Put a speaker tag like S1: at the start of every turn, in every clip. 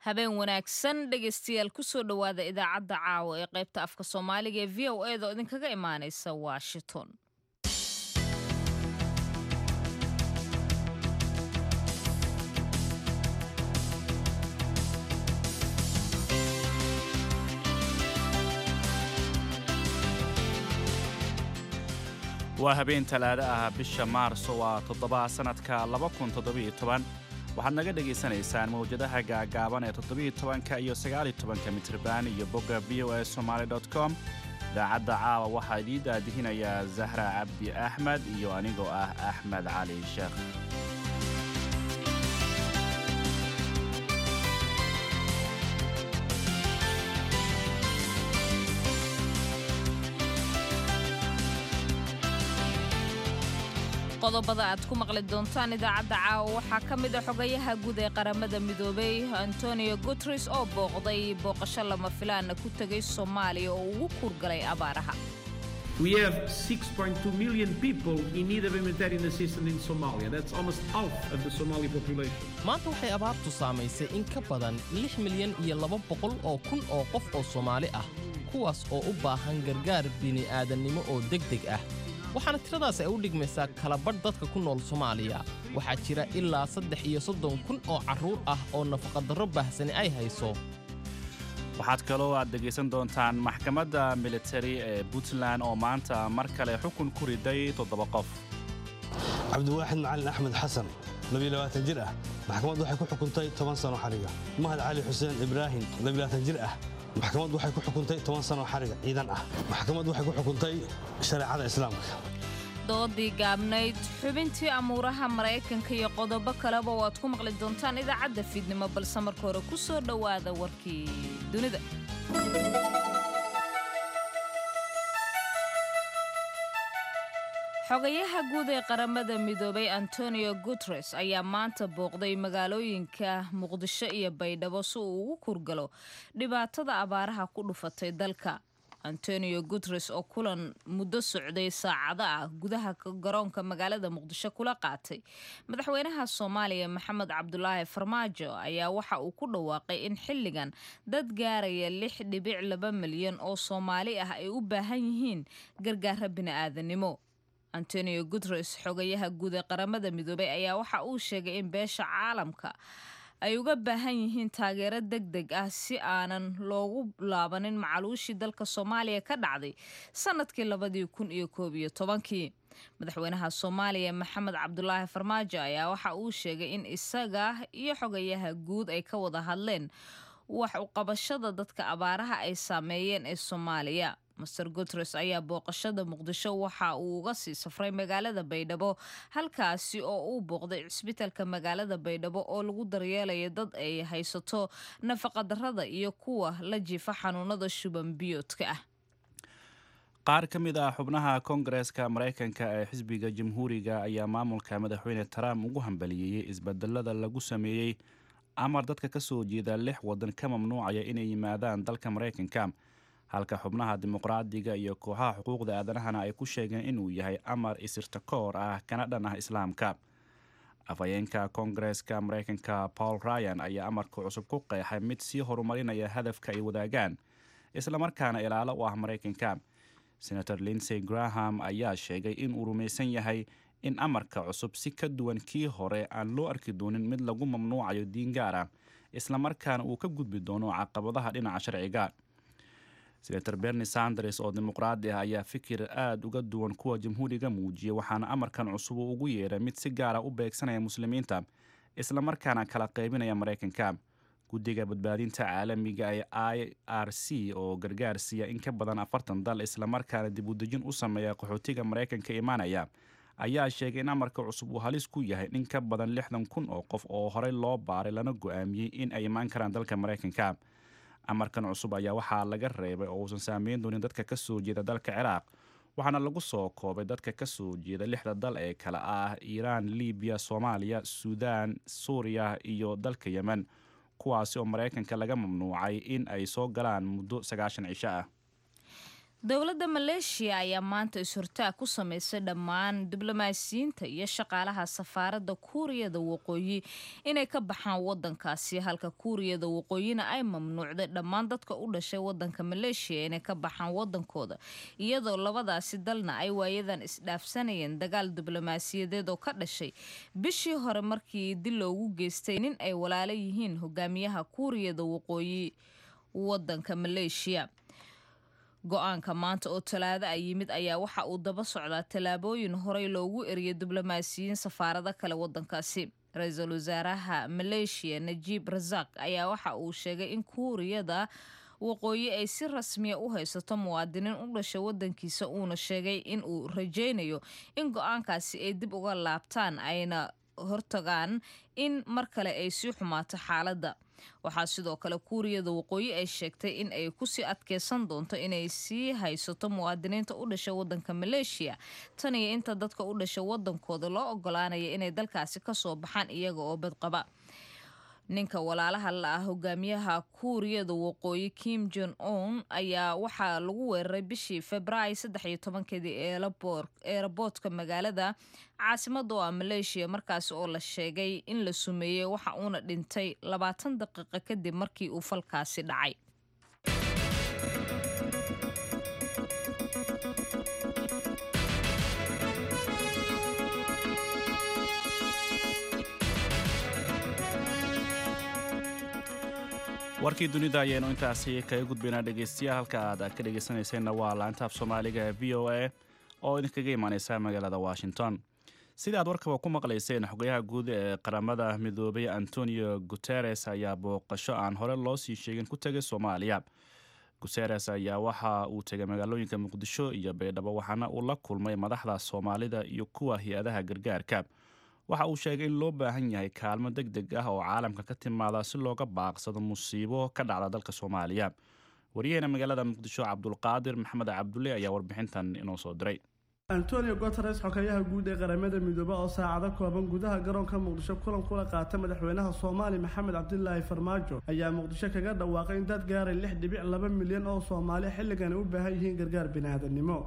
S1: habeen wanaagsan dhegaystayaal kusoo dhowaada idaacadda caawa ee qaybta afka soomaaliga ee v o eda oo idinkaga imaanaysa washington
S2: waa habeen talaado ah bisha maarso waa toddoba sannadka waxaad naga dhegaysanaysaan mawjadaha gaagaaban ee todobiyotobanka iyo sagaalitobanka mitriban iyo bogga v o a somaali com idaacadda caawa waxaa idiin daadihinayaa zahra cabdi axmed iyo anigoo ah axmed cali sheekh
S1: qodobada aad ku maqli doontaan idaacadda caawa waxaa ka mid a xogayaha guud ee qaramada midoobay antonio guteres oo booqday booqasho lama filaana ku tegay soomaaliya oo ugu kuurgalay abaaraha
S3: We have 6.2 million people in need of humanitarian assistance in Somalia. That's almost half of the Somali population.
S4: maanta waxay abaartu saamaysay in ka badan lix milyan iyo laba boqol oo kun oo qof oo soomaali ah kuwaas oo u baahan gargaar bini'aadannimo oo degdeg ah waxaana tiradaas ay u dhigmaysaa kalabadh dadka ku nool soomaaliya waxaa jira ilaa saddex iyo soddon kun oo carruur ah oo nafaqadarro baahsani ay hayso
S2: waxaad kaloo aad dhegaysan doontaan maxkamadda militari ee puntland oo maanta mar kale xukun ku riday toddoba qof
S5: cabdiwaaxid macalin axmed xasan jir ah maxkamad waxay ku xukuntay toban sano xariga mahad cali xuseen ibraahim jir ah maxkamad waxay ku xukuntay toban sano xariga ciidan ah maxkamad waxay ku xukuntay shareecada islaamka
S1: doodii gaabnayd xubintii amuuraha maraykanka iyo qodobo kaleba oo aad ku maqli doontaan idaacadda fiidnimo balse marka hore ku soo dhowaada warkii dunida xogayaha guud ee qaramada midoobay antonio guteres ayaa maanta booqday magaalooyinka muqdisho iyo baydhabo si uu ugu kurgalo dhibaatada abaaraha ku dhufatay dalka antonio guteres oo kulan muddo socday saacado ah gudaha garoonka magaalada muqdisho kula qaatay madaxweynaha soomaaliya maxamed cabdulaahi farmaajo ayaa waxa uu ku dhawaaqay in xilligan dad gaaraya lix dhibic laba milyan oo soomaali ah ay u baahan yihiin gargaara bini'aadanimo antonio guteres xogayaha guud ee qaramada midoobay ayaa waxa uu sheegay in beesha caalamka ay uga baahan yihiin taageero deg deg ah si aanan loogu laabanin macaluushii dalka soomaaliya ka dhacday sanadkii labadii kun iyo koob iyo tobankii madaxweynaha soomaaliya maxamed cabdulaahi farmaajo ayaa waxa uu sheegay in isaga iyo xogayaha guud ay ka wada hadleen wax uqabashada dadka abaaraha ay saameeyeen ee soomaaliya master guteres ayaa booqashada muqdisho waxa uu uga sii safray magaalada baydhabo halkaasi oo uu booqday cisbitaalka magaalada baydhabo oo lagu daryeelayo dad ay haysato nafaqadarrada iyo kuwa la jiifa xanuunada shuban biyoodka ah
S2: qaar ka mid ah xubnaha koongareeska maraykanka ee xisbiga jamhuuriga ayaa maamulka madaxweyne trump ugu hambaliyeeyey isbedelada lagu sameeyey amar dadka ka soo jeeda lix waddan ka mamnuucaya inay yimaadaan dalka maraykanka halka xubnaha dimuqraadiga iyo kooxaha xuquuqda aadanahana ay ku sheegeen inuu yahay amar isirtakoor ah kana dhan ah islaamka afhayeenka koongareeska maraykanka paul ryan ayaa amarka cusub ku qeexay mid sii horumarinaya hadafka ay wadaagaan islamarkaana ilaalo u ah maraykanka senator linsey graham ayaa sheegay inuu rumaysan yahay in amarka cusub si ka duwan kii hore aan loo arki doonin mid lagu mamnuucayo diin gaar ah islamarkaana uu ka gudbi doono caqabadaha dhinaca sharciga senator berni sanders oo dimuqraadi ah ayaa fikir aada uga duwan kuwa jamhuuriga muujiyay waxaana amarkan cusub uu ugu yeeray mid si gaara u beegsanaya muslimiinta islamarkaana kala qaybinaya maraykanka guddiga badbaadinta caalamiga ee i r c oo gargaar siiya in ka badan afartan dal islamarkaana dib udejin u sameeya qaxootiga maraykanka imaanaya ayaa sheegay in amarka cusub uu halis ku yahay in ka badan lixdan kun oo qof oo horey loo baaray lana go-aamiyey in ay imaan karaan dalka maraykanka amarkan cusub ayaa waxaa laga reebay oo uusan saameyn doonin dadka ka soo jeeda dalka ciraaq waxaana lagu soo koobay dadka ka soo jeeda lixda dal ee kale ah iiraan libiya soomaaliya suudaan suuriya iyo dalka yemen kuwaasi oo maraykanka laga mamnuucay in ay soo galaan muddo sagaashan cisho ah
S1: dowladda maleeshiya ayaa maanta is-hortaag ku samaysay dhammaan diblomaasiyiinta iyo shaqaalaha safaaradda kuuriyada waqooyi inay ka baxaan wadankaasi halka kuuriyada waqooyina ay mamnuucday dhammaan dadka u dhashay wadanka maleeshiya inay ka baxaan wadankooda iyadoo labadaasi dalna ay waayadan isdhaafsanayeen dagaal diblomaasiyadeed oo ka dhashay bishii hore markii dil loogu geystay nin ay walaalo yihiin hogaamiyaha kuuriyada waqooyi wadanka maleeshiya go-aanka maanta oo talaado a yimid ayaa waxa uu daba socdaa tallaabooyin horey loogu eriyay diblomaasiyiin safaarado kale wadankaasi ra-iisul wasaaraha maleeshiya najiib rasaaq ayaa waxa uu sheegay in kuuriyada waqooyi ay si rasmiya u haysato muwaadiniin u dhashay wadankiisa uuna sheegay in uu rajaynayo in go-aankaasi ay dib uga laabtaan ayna hortagaan in mar kale ay sii xumaato xaaladda waxaa sidoo kale kuuriyada waqooyi ay sheegtay in ay kusii adkeysan doonto inay sii haysato muwaadiniinta u dhasha wadanka maleeshiya tan iyo inta dadka u dhasha wadankooda loo ogolaanaya inay dalkaasi kasoo baxaan iyaga oo badqaba ninka walaalaha la ah hogaamiyaha kuuriyada waqooyi kim jon on ayaa waxaa lagu weeraray bishii februaayo saddex iyo tobankeedii eeraboortka magaalada caasimada oo ah maleeshiya markaasi oo la sheegay in la sumeeyey waxa uuna dhintay labaatan daqiiqo kadib markii uu falkaasi dhacay
S2: warkii dunida ayaynu intaasi kaga gudbaynaa dhegeystayaal halka aad ka dhegeysanayseena waa laantaaf soomaaliga ee v o a oo idinkaga imaaneysa magaalada washington sida aad warkaba ku maqlayseen xogayaha guud ee qaramada midoobay antonio guteres ayaa booqasho aan hore loo sii sheegin ku tegay soomaaliya guteres ayaa waxa uu tegay magaalooyinka muqdisho iyo baydhabo waxaana uu la kulmay madaxda soomaalida iyo kuwa hay-adaha gargaarka waxa uu sheegay in loo baahan yahay kaalmo deg deg ah oo caalamka ka timaada si looga baaqsado musiibo ka dhacda dalka soomaaliya wariyaheena magaalada muqdisho cabdulqaadir maxamed cabdulle ayaa warbixintan inoo soo diray
S6: antonio guteres xogeyaha guud ee qaramada midoobe oo saacado kooban gudaha garoonka muqdisho kulan kula qaata madaxweynaha soomaaliya maxamed cabdilaahi farmaajo ayaa muqdisho kaga dhawaaqay in dad gaaray lix dhibic laba milyan oo soomaali xilligan ay u baahan yihiin gargaar biniaadanimo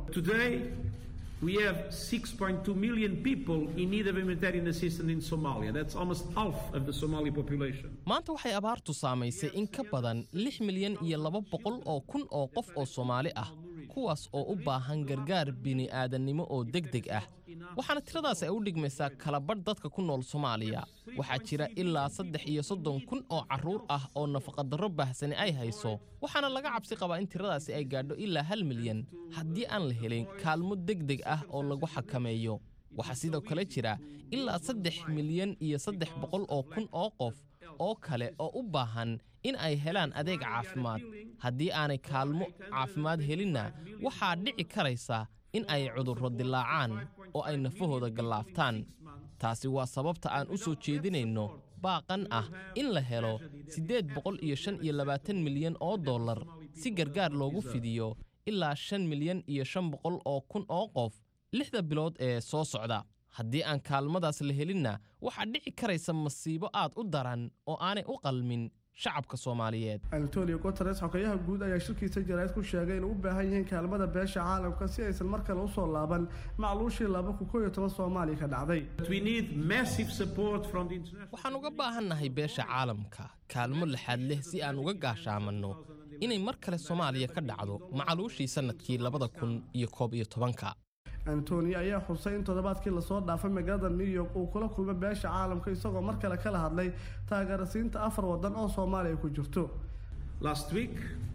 S3: We have 6.2 million people in need of humanitarian assistance in Somalia. That's almost half of the Somali population.
S4: maanta waxay abaartu saamaysay in ka badan lix milyan iyo laba boqol oo kun oo qof oo soomaali ah kuwaas oo u baahan gargaar bini'aadannimo oo deg deg ah waxaana tiradaas ay u dhigmaysaa kalabadh dadka ku nool soomaaliya waxaa jira ilaa saddex iyo soddon kun oo carruur ah oo nafaqadarro baahsani ay hayso waxaana laga cabsi qabaa in tiradaasi ay gaadho ilaa hal milyan haddii aan la helin kaalmo deg deg ah oo lagu xakameeyo waxaa sidoo kale jira ilaa saddex milyan iyo saddex boqol oo kun oo qof oo kale oo u baahan in ay helaan adeeg caafimaad haddii aanay kaalmo caafimaad helinna waxaa dhici karaysa in ay cudurro dilaacaan oo ay nafahooda gallaaftaan taasi waa sababta aan u soo jeedinayno baaqan ah in la helo siddeed boqol iyo shan iyo labaatan milyan oo dollar si gargaar loogu fidiyo ilaa shan milyan iyo shan boqol oo kun oo qof lixda bilood ee soo socda haddii aan kaalmadaas la helinna waxaa dhici karaysa masiibo aad u daran oo aanay u qalmin shacabka soomaaliyeed
S6: antonio guteres xogeyaha guud ayaa shirkiisa jaraa'id ku sheegay inay u baahan yihiin kaalmada beesha caalamka si aysan mar kale usoo laaban macluushii laba kun koo iyo toban soomaaliya ka dhacday
S3: But we need massive support from the international
S4: waxaan uga baahannahay beesha caalamka kaalmo laxaad leh si aan uga gaashaamanno inay mar kale soomaaliya ka dhacdo macaluushii sannadkii labada kun iyo koob iyo tobanka
S6: antonio ayaa xusay in toddobaadkii lasoo dhaafay magaalada new york uu kula kulmay beesha caalamka isagoo mar kale kala hadlay taageerasiinta afar waddan oo soomaaliya ku jirto
S3: Last week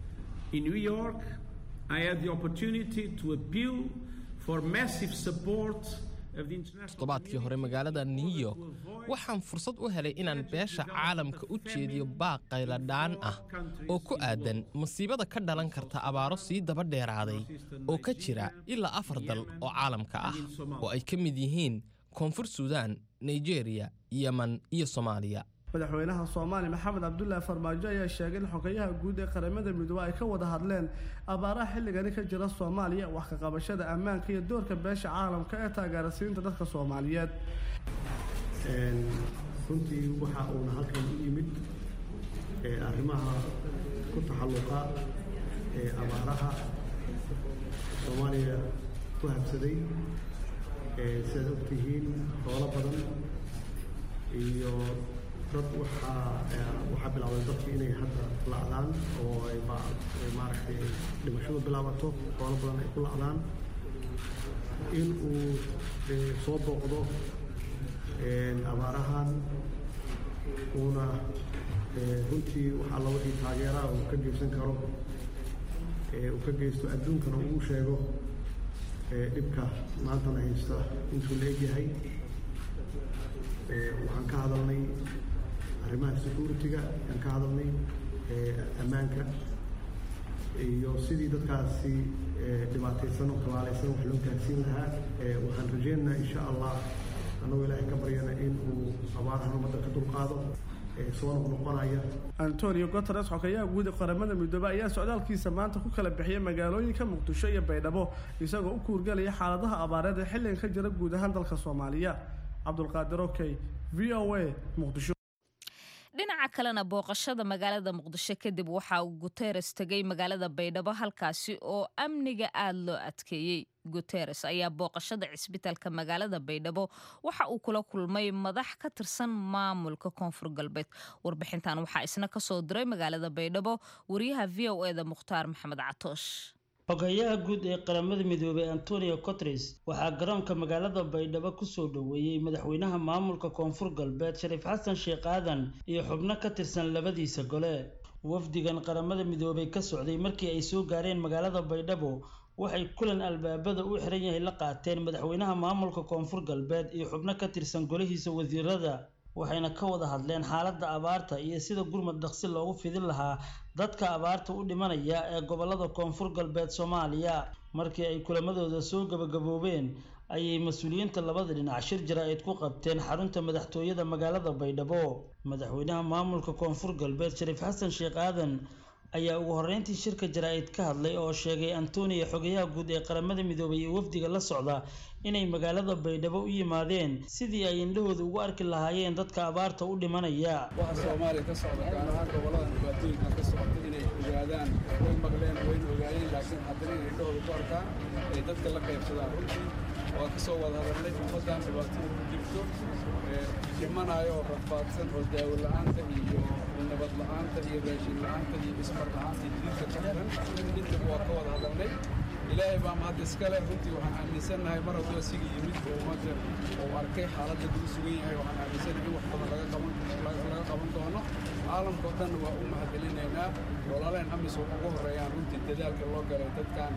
S3: in New York, I had the opportunity to appeal for massive support of the international
S4: toddobaadkii hore magaalada new york waxaan fursad u helay inaan beesha caalamka u jeediyo baaq qayladhaan ah oo ku aadan masiibada ka dhalan karta abaaro sii daba dheeraaday oo ka jira ilaa afar dal oo caalamka ah oo ay ka mid yihiin koonfur suudaan nigeriya yeman iyo soomaaliya
S6: madaxweynaha soomaaliya maxamed cabdulaahi farmaajo ayaa sheegay in xogeyaha guud ee qaramada midoobe ay ka wada hadleen abaaraha xilligani ka jira soomaaliya wax ka qabashada ammaanka iyo doorka beesha caalamka ee taageerasiinta dadka soomaaliyeed
S7: runtii waxa uuna halkan u yimid ee arrimaha ku taxalluqa ee abaaraha soomaaliya ku habsaday sidaad ogtihiin xoolo badan iyo dad waxaa waxaa bilowday dadki inay hadda la'daan oo ay maaragtay dhimashadu bilaabato xoolo badan ay ku la'daan in uu soo booqdo abaarahan uuna runtii waxaa la wixii taageeraha uu ka geysan karo uu ka geysto adduunkana uu sheego dhibka maantana haysta intuu la egyahay waxaan ka hadalnay arrimaha security-ga ayaan ka hadalnay ammaanka iyo sidii dadkaasi dhibaataysan oo kabaalaysan wax loo gaarsiin lahaa waxaan rajeynaynaa insha allah annagoo ilaahay ka baryana in uu abaarahan ummadda ka dulqaado soo noqnoqonaya
S6: antonio guteres xogeyaha guud ee qaramada midoobey ayaa socdaalkiisa maanta ku kala bixiyay magaalooyinka muqdisho iyo baydhabo isagoo u kuurgelaya xaaladaha abaareed ee xilligan ka jira guud ahaan dalka soomaaliya cabdulqaadir okey v o a muqdisho
S1: dhinaca kalena booqashada magaalada muqdisho kadib waxa uu guteres tegay magaalada baydhabo halkaasi oo amniga aada loo adkeeyey guteres ayaa booqashada cisbitaalka magaalada baydhabo waxa uu kula kulmay madax ka tirsan maamulka koonfur galbeed warbixintan waxaa isna kasoo diray magaalada baydhabo wariyaha v o eda mukhtaar maxamed catoosh
S8: xogayaha guud ee qaramada midoobey antonio cotres waxaa garoonka magaalada baydhabo kusoo dhoweeyey madaxweynaha maamulka koonfur galbeed shariif xasan sheekh aadan iyo xubno ka tirsan labadiisa gole wafdigan qaramada midoobey ka socday markii ay soo gaareen magaalada baydhabo waxay kulan albaabada u xiran yahay la qaateen madaxweynaha maamulka koonfur galbeed iyo xubno ka tirsan golihiisa wasiirada waxayna ka wada hadleen xaaladda abaarta iyo sida gurmad dhaqsi loogu fidin lahaa dadka abaarta u dhimanaya ee gobolada koonfur galbeed soomaaliya markii ay kulamadooda soo gabagaboobeen ayay mas-uuliyiinta labada dhinac shir jaraa'id ku qabteen xarunta madaxtooyada magaalada baydhabo madaxweynaha maamulka koonfur galbeed shariif xasan sheekh aadan ayaa ugu horreyntii shirka jaraa'id ka hadlay oo sheegay antonio xogayaha guud ee qaramada midoobay iyo wafdiga la socda inay magaalada baydhabo u yimaadeen sidii ay indhahooda ugu arki lahaayeen dadka abaarta u dhimanaya
S9: waxa soomaaliya ka socda gaar ahaan goboladan dhibaatooyinkan ka socota inay ogaadaan way maqleen wayna ogaayeen laakiin haddana inay indhahooda ku arkaan ay dadka la qaybsadaan runtii waa ka soo wada hadalnay ummaddan dhibaatada ku jirto dhimanayo oo rafaadsan oo daawo la-aanta iyo nabad la-aanta iyo raashin la-aanta iyo ismar la-aanta iyo jidka ka xiran intaba waa ka wada hadalnay ilaahay baa mahad iskale runtii waxaan aaminsannahay mar hadduu asiga yimid oo ummadda uu arkay xaaladda lagu sugan yahay waxaan aaminsannahay in wax badan laga qaban laga qaban doono caalamka oo dhanna waa u mahadcelinaynaa walaaleen amis oo ugu horreeyaan runtii dadaalka loo galay dadkan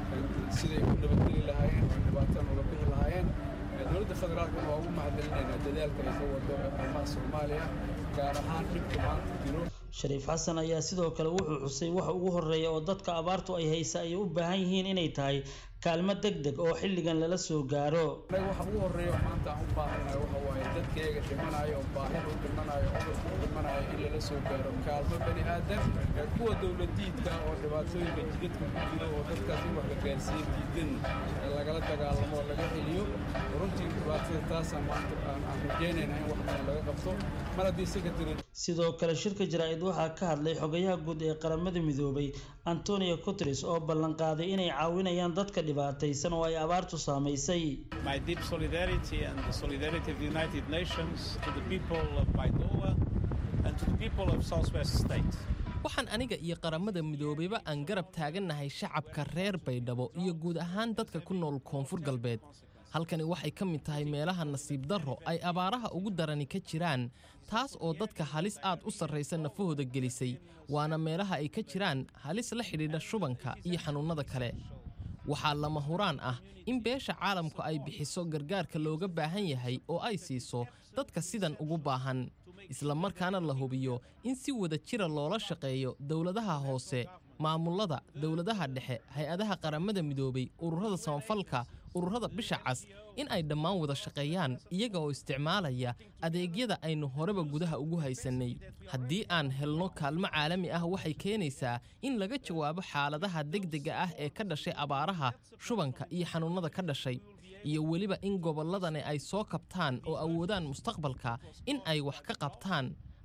S9: siday u nabadgeli lahaayeen oo dhibaatan uga bixi lahaayeen dowladda federaalkana waa ugu mahadcelinaynaa dadaalka ay ka wado arrimaha soomaaliya gaar ahaan dhibka maanta jiro
S8: shariif xasan ayaa sidoo kale wuxuu xusay waxa ugu horreeya oo dadka abaartu ay haysa ay u baahan yihiin inay tahay kaalmo deg deg oo xilligan lala soo gaaro
S9: anaga waxa ugu horreeya maanta aan u baahanahay waxa waaye dadkayga dhimanayo oo baahida u dhimanayo cudurka u dhimanayo in lala soo gaaro kaalmo bani aadan kuwa dowladiidka oo dhibaatooyinka jidadka ku jiro oo dadkaas in wax la gaarsiiyo diidan lagala dagaalamo oo laga celiyo runtii dhibaatada taasaan maanta aan rajeynayna in wax badan laga qabto mar haddii secretary
S8: sidoo kale shirka jaraa'id waxaa ka hadlay xogayaha guud ee qaramada midoobay antonio guteres oo ballanqaaday inay caawinayaan dadka dhibaataysan oo ay abaartu saamaysay
S10: My deep solidarity and the solidarity of the United Nations to the people of Baidoa and to the people of Southwest State.
S4: waxaan aniga iyo qaramada midoobeyba aan garab taagannahay shacabka reer baydhabo iyo guud ahaan dadka ku nool koonfur galbeed halkani waxay ka mid tahay meelaha nasiib darro ay abaaraha ugu darani ka jiraan taas oo dadka halis aad u sarraysa nafahooda gelisay waana meelaha ay ka jiraan halis la xidhiidha shubanka iyo xanuunnada kale waxaa lama huraan ah in beesha caalamku ay bixiso gargaarka looga baahan yahay oo ay siiso dadka sidan ugu baahan isla markaana la hubiyo in si wada jira loola shaqeeyo dowladaha hoose maamullada dowladaha dhexe hay-adaha qaramada midoobay ururada samafalka ururada bisha cas in ay dhammaan wada shaqeeyaan iyaga oo isticmaalaya adeegyada aynu horeba gudaha ugu haysannay haddii aan helno kaalmo caalami ah waxay keenaysaa in laga jawaabo xaaladaha degdega ah ee ka dhashay abaaraha shubanka iyo xanuunnada ka dhashay iyo weliba in gobolladani ay soo kabtaan oo awoodaan mustaqbalka in ay wax ka qabtaan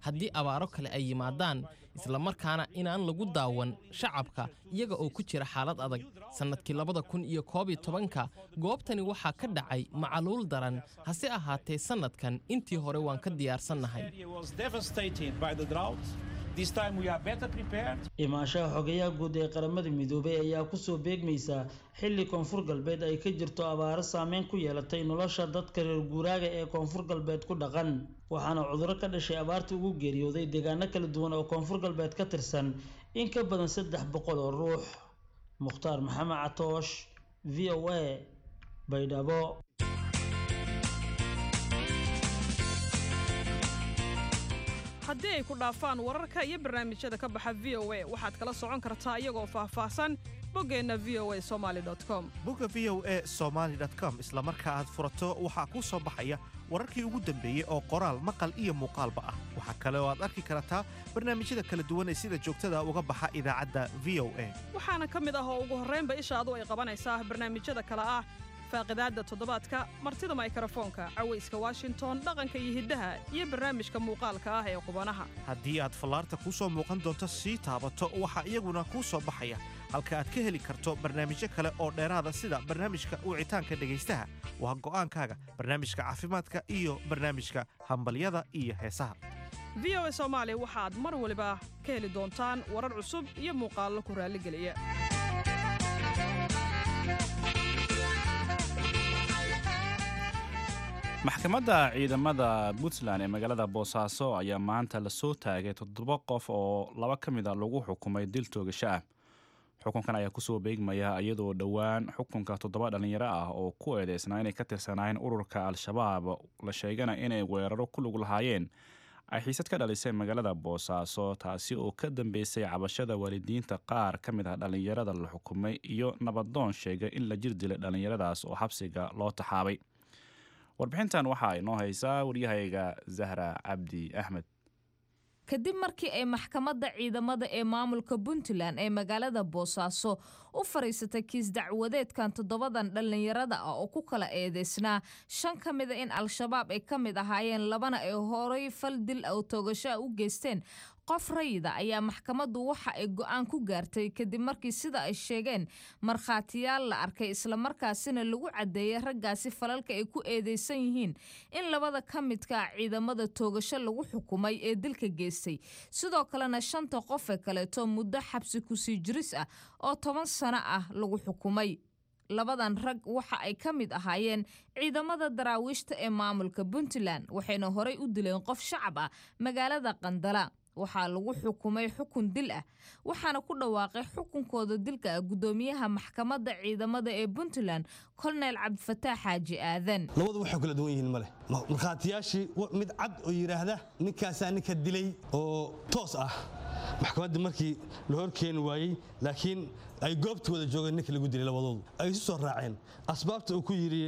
S4: haddii abaaro kale ay yimaadaan islamarkaana inaan lagu daawan shacabka iyaga oo ku jira xaalad adag sannadkii labada kun iyo koob iyo tobanka goobtani waxaa ka dhacay macaluul daran hase ahaatee sannadkan intii hore waan ka diyaarsannahay
S8: imaanshaha xogayaha guud ee qaramada midoobay ayaa kusoo beegmaysa xilli koonfur galbeed ay ka jirto abaaro saameyn ku yeelatay nolosha dadka reer guuraaga ee koonfur galbeed ku dhaqan waxaana cudurro ka dhashay abaarta ugu geeriyooday deegaano kala duwan oo koonfur galbeed ka tirsan in ka badan saddex boqol oo ruux mukhtaar maxamed catoosh v o a baydhabo
S11: haddii ay ku dhaafaan wararka iyo barnaamijyada ka baxa v o a waxaad kala socon kartaa iyagoo faahfaahsan boggeenna v o a somaali com
S12: bogga v o a somaali com isla marka aad furato waxaa kuu soo baxaya wararkii ugu dambeeyey oo qoraal maqal iyo muuqaalba ah waxaa kale oo aad arki kartaa barnaamijyada kala duwan ee sida joogtada uga baxa idaacadda v o a
S11: waxaana ka mid ah oo ugu horraynba ishaadu ay qabanaysaa barnaamijyada kale ah faaqidaadda toddobaadka martida maykrofoonka cawayska washington dhaqanka iyo hiddaha iyo barnaamijka muuqaalka ah ee qubanaha
S12: haddii aad fallaarta kuu soo muuqan doonto sii taabato waxaa iyaguna kuu soo baxaya halka aad ka heli karto barnaamijyo kale oo dheeraada sida barnaamijka wicitaanka dhegaystaha waa go'aankaaga barnaamijka caafimaadka iyo barnaamijka hambalyada iyo heesaha
S11: v o a soomaali waxaad mar waliba ka heli doontaan warar cusub iyo muuqaallo ku raalligeliya
S2: maxkamadda ciidamada puntland ee magaalada boosaaso ayaa maanta lasoo taagay toddoba qof oo laba ka mid a lagu xukumay dil toogasho ah xukunkan ayaa kusoo beegmaya iyadoo dhowaan xukunka toddoba dhallinyaro ah oo ku eedeysnaa inay ka tirsanaayeen ururka al-shabaab la sheegana inay weeraro ku lug lahaayeen ay xiisad ka dhalisay magaalada boosaaso taasi oo ka dambeysay cabashada waalidiinta qaar ka mid ah dhallinyarada la xukumay iyo nabadoon sheegay in la jir dilay dhallinyaradaas oo xabsiga loo taxaabay warbixintan waxaa inoo haysaa waryahayga zahra cabdi axmed
S1: kadib markii ay maxkamadda ciidamada ee maamulka puntland ee magaalada boosaaso u fadhiisatay kiis dacwadeedkan toddobadan dhallinyarada ah oo ku kala eedeysnaa shan ka mida in al-shabaab ay ka mid ahaayeen labana ay horay fal dil aw toogashoa u geysteen qof rayida ayaa maxkamaddu waxa ay go'aan ku gaartay kadib markii sida ay sheegeen markhaatiyaal la arkay islamarkaasina lagu caddeeyay raggaasi falalka ay ku eedeysan yihiin in labada ka midka ah ciidamada toogasho lagu xukumay ee dilka geystay sidoo kalena shanta qof ee kaleeto muddo xabsi kusii jiris ah oo toban sano ah lagu xukumay labadan rag waxa ay ka mid ahaayeen ciidamada daraawiishta ee maamulka puntland waxayna horay u dileen qof shacab ah magaalada qandala waxaa lagu xukumay xukun dil ah waxaana ku dhawaaqay xukunkooda dilka ah guddoomiyaha maxkamadda ciidamada ee puntland kolonel cabdifataax xaaji aadan
S5: labadu waxay kala duwan yihiin male markhaatiyaashii mid cad oo yidhaahda ninkaasaa ninka dilay oo toos ah maxkamadda markii la horkeeni waayey laakiin ay goobta wada joogeen ninka lagu dilay labadoodu ay isu soo raaceen asbaabta uu ku yidhi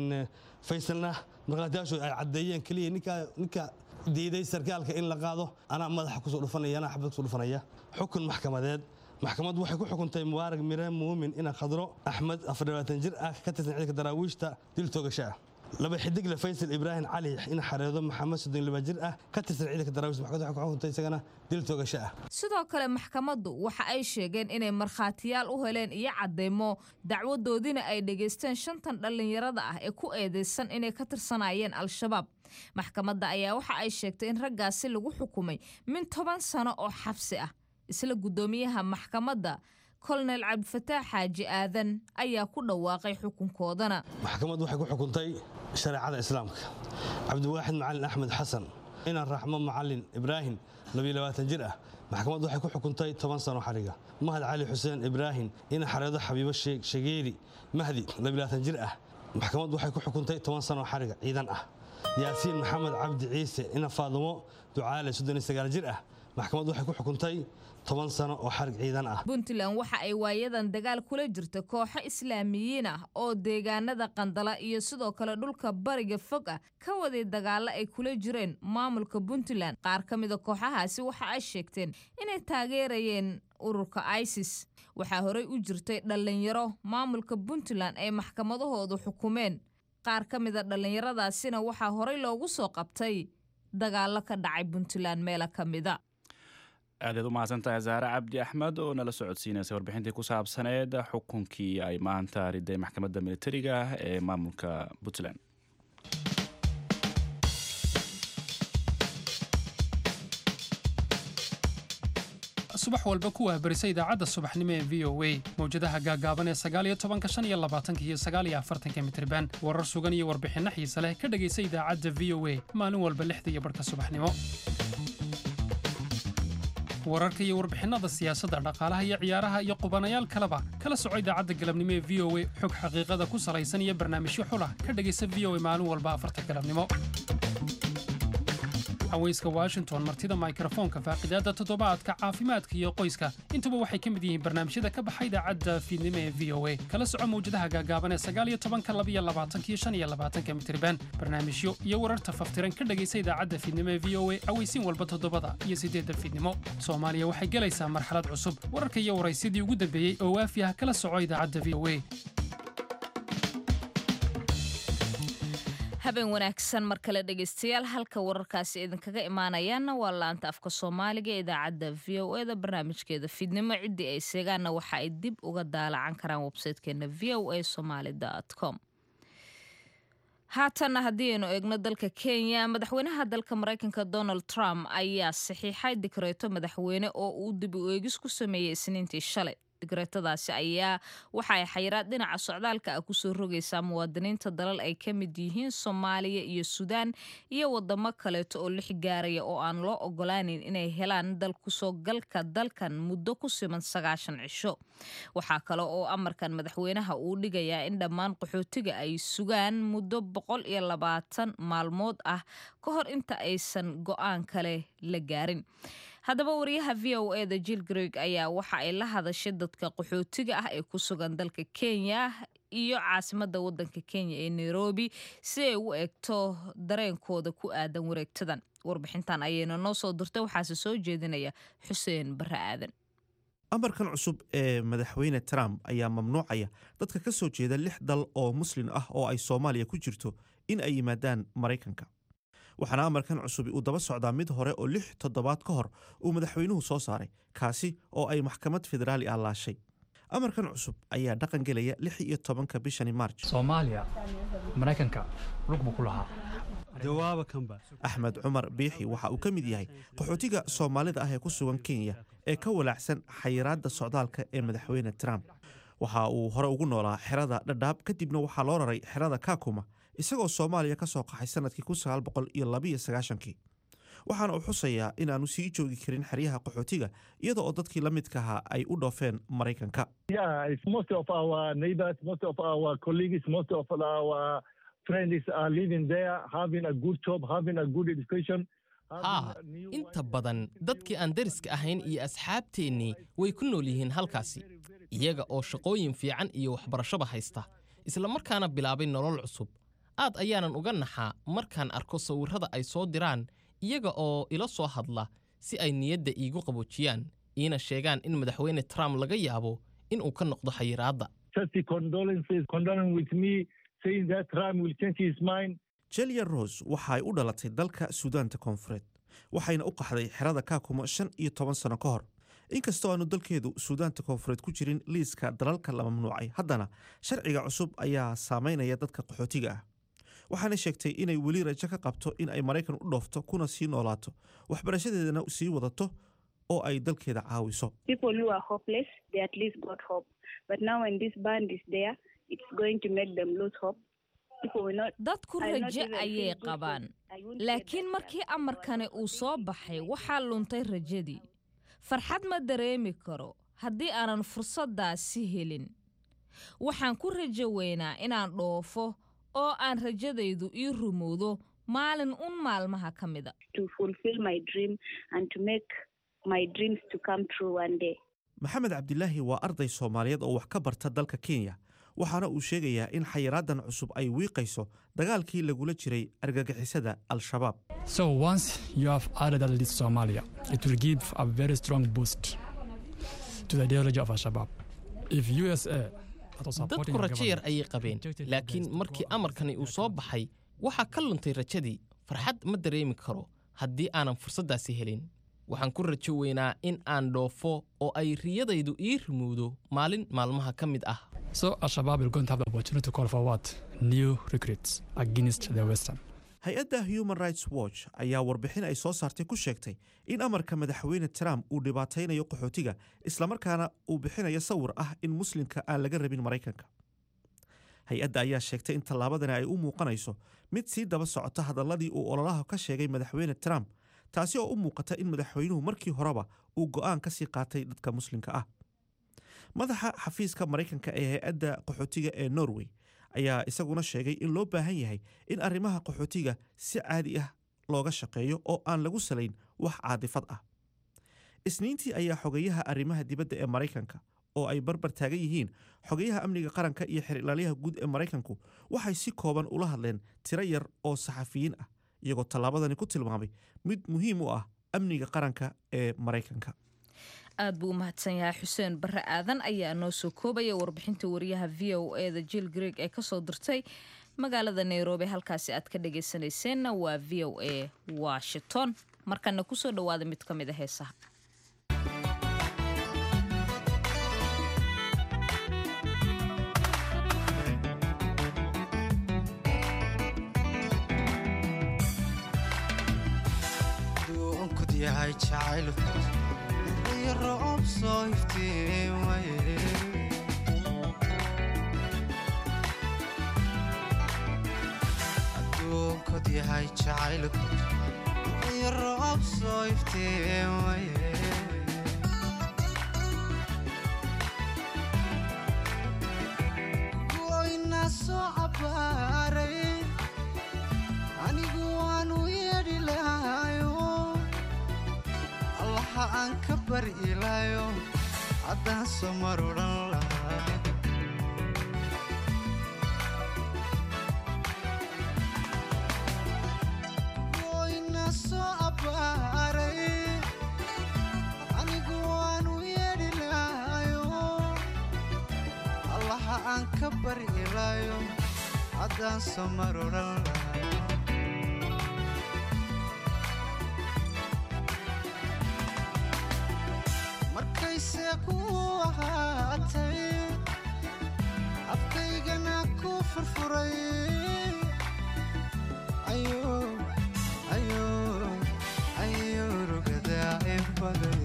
S5: faysalna markhaatiyaashu ay caddeeyeen keliya ninka diiday sarkaalka in la qaado anaa madaxa kusoo dhufanaya anaa xabad kusoo dhufanaya xukun maxkamadeed maxkamaddu waxay ku xukuntay mubaarag mire muumin ina khadro axmed afardhabaatan jir ah ka tirsan ciidanka daraawiishta dil toogasho ah laba xidigle faysal ibraahim cali ina xareedo maxamed soddon laba jir ah ka tirsan ciidanka daraawiishta maxkamaddu waxay ku xukuntay isagana dil toogasho ah
S1: sidoo kale maxkamaddu waxa ay sheegeen inay markhaatiyaal u heleen iyo cadeymo dacwadoodiina ay dhegaysteen shantan dhallinyarada ah ee ku eedeysan inay ka tirsanaayeen al-shabaab maxkamadda ayaa waxa ay sheegtay in raggaasi lagu xukumay min toban sano oo xabsi ah isla guddoomiyaha maxkamadda kolonel cabdifataax xaaji aadan ayaa ku dhawaaqay xukunkoodana
S5: maxkamaddu waxay ku xukuntay shareecada islaamka cabdiwaaxid macalin axmed xasan inaan raxmo macalin ibraahim jir ah maxkamaddu waxay ku xukuntay toban sano xariga mahad cali xuseen ibraahim ina xareedo xabiibo shageeri mahdi jir ah maxkamaddu waxay ku xukuntay toban sano xariga ciidan ah yaasiin maxamed cabdi ciise ina faadumo ducaale jir ah maxkamaddu waxay ku xukuntay toban sano oo xarig ciidan ah
S1: puntland waxa ay waayadan dagaal kula jirta kooxo islaamiyiin ah oo deegaanada qandala iyo sidoo kale dhulka bariga fog ah ka waday dagaalo ay kula jireen maamulka puntland qaar ka mida kooxahaasi waxa ay sheegteen inay taageerayeen ururka isis waxaa horey u jirtay dhallinyaro maamulka puntland ay maxkamadahoodu xukumeen qaar ka mida dhallinyaradaasina waxaa horey loogu soo qabtay dagaalo ka dhacay puntland meelo ka mida
S2: aadaad u mahadsantahay zaare cabdi axmed oo nala socodsiinaysa warbixintii ku saabsaneed xukunkii ay maanta riday maxkamadda militariga ee maamulka puntland
S13: subax walba ku wahbarisa idaacadda subaxnimo ee v o a mawjadaha gaagaaban ee sagaaliyo tobanka shan iyo labaatanka iyo sagaaliyo afartanka mitriban warar sugan iyo warbixinno xiise leh ka dhegaysa idaacadda v o a maalin walba lixda iyo barhka subaxnimo wararka iyo warbixinnada siyaasadda dhaqaalaha iyo ciyaaraha iyo qubanayaal kaleba kala soco idaacadda galabnimo ee v o a xog xaqiiqada ku salaysan iyo barnaamijyo xulah ka dhegaysa v o a maalin walba afarta galabnimo haweyska washington martida mikrofoonka faaqidaadda toddobaadka caafimaadka iyo qoyska intuba waxay ka mid yihiin barnaamijyada ka baxa idaacadda fiidnimo ee v o a kala soco mawjadaha gaagaaban ee sagaaliyo tobanka labiyo labaatanka iyo shan iyo labaatanka mitriban barnaamijyo iyo wararta faftiran ka dhegaysa idaacadda fiidnimo ee v o a aweysiin walba toddobada iyo siddeedda fiidnimo soomaaliya waxay gelaysaa marxalad cusub wararka iyo waraysyadii ugu dambeeyey oo waafi ah kala soco idaacadda v o a
S1: habeen wanaagsan mar kale dhegaystayaal halka wararkaasi idinkaga imaanayaanna waa laanta afka soomaaliga ee idaacadda v o eda barnaamijkeeda fiidnimo ciddii ay seegaanna waxa ay dib uga daalacan karaan websaytekeena v o a somaali com haatanna haddii aynu eegno dalka kenya madaxweynaha dalka maraykanka donald trump ayaa saxiixay dikreeto madaxweyne oo uu dib u eegis ku sameeyey isniintii shalay digreetadaasi ayaa waxa ay xayiraad dhinaca socdaalka ah kusoo rogaysaa muwaadiniinta dalal ay ka mid yihiin soomaaliya iyo suudaan iyo wadamo kaleeto oo lix gaaraya oo aan loo ogolaaneyn inay helaan dal kusoo galka dalkan muddo ku siman sagaashan cisho waxaa kale oo amarkan madaxweynaha uu dhigayaa in dhammaan qaxootiga ay sugaan muddo boqol iyo labaatan maalmood ah ka hor inta aysan go-aan kale la gaarin haddaba wariyaha v o eda jill greg ayaa waxa ay la hadashay dadka qaxootiga ah ee ku sugan dalka kenya iyo caasimadda waddanka kenya ee nairobi si ay u eegto dareenkooda ku aadan wareegtadan warbixintan ayayna noo soo dirtay waxaase soo jeedinaya xuseen barre aadan
S12: amarkan cusub ee madaxweyne trump ayaa mamnuucaya dadka ka soo jeeda lix dal oo muslin ah oo ay soomaaliya ku jirto in ay yimaadaan maraykanka waxaana amarkan cusubi uu daba socdaa mid hore oo lix toddobaad ka hor uu madaxweynuhu soo saaray kaasi oo ay maxkamad federaali ah laashay amarkan cusub ayaa dhaqan gelaya lix iyo tobanka bishani maarj
S14: soomaaliya maraykanka lug buu ku lahaa
S5: jawaaba kanba
S12: axmed cumar biixi waxa uu ka mid yahay qaxootiga soomaalida ah ee ku sugan kenya ee ka walaacsan xayiraadda socdaalka ee madaxweyne trump waxa uu hore ugu noolaa xerada dhadhaab kadibna waxaa loo raray xerada kakuma isagoo soomaaliya ka soo qaxay sanadkii kun sagaal boqol iyo labiyo sagaashankii waxaana uu xusayaa inaanu sii joogi karin xeryaha qaxootiga iyada oo dadkii la midka ahaa ay u dhoofeen maraykanka
S15: Yeah, it's most of our neighbors, most of our colleagues, most of our friends are living there, having a good job, having a good education.
S4: haa inta badan dadkii aan deriska ahayn iyo asxaabteennii way ku nool yihiin halkaasi iyaga oo shaqooyin fiican iyo waxbarashaba haysta isla markaana bilaabay nolol cusub aad ayaanan uga naxaa markaan arko sawirrada ay soo diraan iyaga oo ila soo hadla si ay niyadda iigu qaboojiyaan iina sheegaan in madaxweyne trump laga yaabo in uu ka noqdo xayiraadda
S15: Just the condolences, condoling with me, saying that Trump will change his mind.
S12: jelia rose waxa ay u dhalatay dalka suudaanta koonfureed waxayna u qaxday xerada kaakuma shan iyo toban sano ka hor inkastoo aanu dalkeedu suudaanta koonfureed ku jirin liiska dalalka la mamnuucay haddana sharciga cusub ayaa saameynaya dadka qaxootiga ah waxaana sheegtay inay weli rajo ka qabto in ay maraykan u dhoofto kuna sii noolaato waxbarashadeedana sii wadato oo ay dalkeeda caawiso
S16: People who are hopeless, they at least got hope. But now when this band is there, it's going to make them lose hope. People will not,
S1: dadku
S16: I will not
S1: rajo
S16: even
S1: ayay
S16: feel good
S1: qabaan
S16: hope. I won't say
S1: laakiin markii amarkani uu soo baxay waxaa luntay rajadii farxad ma dareemi karo haddii aanan fursaddaasi helin waxaan ku rajo weynaa inaan dhoofo oo aan rajadaydu ii rumowdo maalin un maalmaha ka mida
S16: to fulfill my dream and to make my dreams to come true one day.
S12: maxamed cabdilaahi waa arday soomaaliyeed oo wax ka barta dalka kenya waxaana uu sheegayaa in xayiraadan cusub ay wiiqayso dagaalkii lagula jiray argagixisada al-shabaab
S14: So once you have added that list Somalia, it will give a very strong boost to the ideology of Al-Shabaab. If USA that was supporting
S4: dadku
S14: our
S4: rajo yar
S14: government
S4: ayay qabeen laakiin markii amarkani uu soo baxay waxaa ka luntay rajadii farxad ma dareemi karo haddii aanan fursaddaasi helin waxaan ku rajo weynaa in aan dhoofo oo ay riyadaydu ii rimuudo maalin maalmaha ka mid ah
S14: So Al-Shabaab will going to have the opportunity to call for what? New recruits against the Western.
S12: hay-adda human rights watch ayaa warbixin ay soo saartay ku sheegtay in amarka madaxweyne trump uu dhibaataynayo qaxootiga islamarkaana uu bixinayo sawir ah in muslimka aan laga rabin maraykanka hay-adda ayaa sheegtay in tallaabadani ay u muuqanayso mid sii daba socota hadalladii uu ololaha ka sheegay madaxweyne trump taasi oo u muuqata in madaxweynuhu markii horeba uu go'aan ka sii qaatay dadka muslimka ah madaxa xafiiska maraykanka ee hay-adda qaxootiga ee norway ayaa isaguna sheegay in loo baahan yahay in arrimaha qaxootiga si caadi ah looga shaqeeyo oo aan lagu salayn wax caadifad ah isniintii ayaa xogeyaha arrimaha dibadda ee maraykanka oo ay barbar taagan yihiin xogeyaha amniga qaranka iyo xerilaalyaha guud ee maraykanku waxay si kooban ula hadleen tiro yar oo saxafiyiin ah iyagoo tallaabadani ku tilmaamay mid muhiim u ah amniga qaranka ee maraykanka
S1: aad buu u mahadsan yahay xuseen barre aadan ayaa noo soo koobaya warbixinta wariyaha v o e da jill greeg ee kasoo dirtay magaalada nairobi halkaasi aad ka dhagaysanayseena waa v o a washington markana kusoo dhawaada mid ka mid a heesaha
S17: duunkud yahay jacaylku iyo roob soo iftiimaye adduunkud yahay jacaylku iyo roob soo iftiimaye goyna soo cabaaray anigu waanu yeedhi lahayo allaha aan ka bari ilaayo haddaan soo mar odhan lahaa goyna soo abbaaray anigu waanu yeedhi lahayo allaha aan ka bari ilaayo haddaan soo mar odhan lahaa markayse ku ahaatay afkaygana ku furfuray ayo ayo ayo rugadaa in baday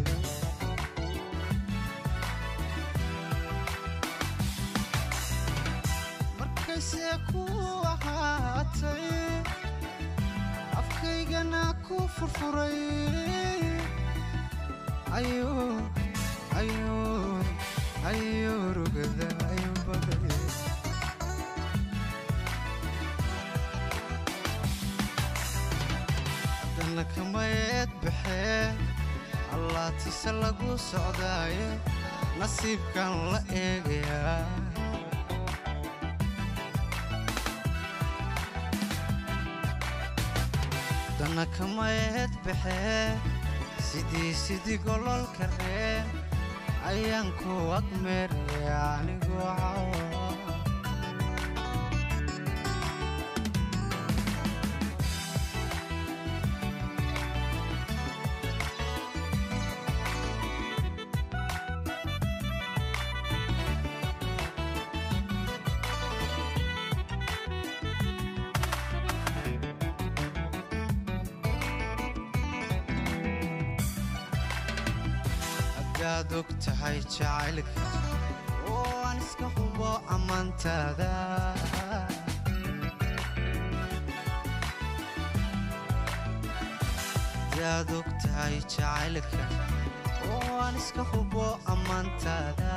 S17: markayse ku ahaatay afkaygana ku furfuray ayo ayo ayo rugada ayo baday haddana kamayeed baxee allaatise lagu socdaaye nasiibkan la eegayaa haddana kamayeed baxee sidii sidii gololka reen ayaan ku agmeeraya anigoo cawa hadaad og tahay jacaylka oo aan iska hubo ammaantaada hadaad og tahay jacaylka oo aan iska hubo ammaantaada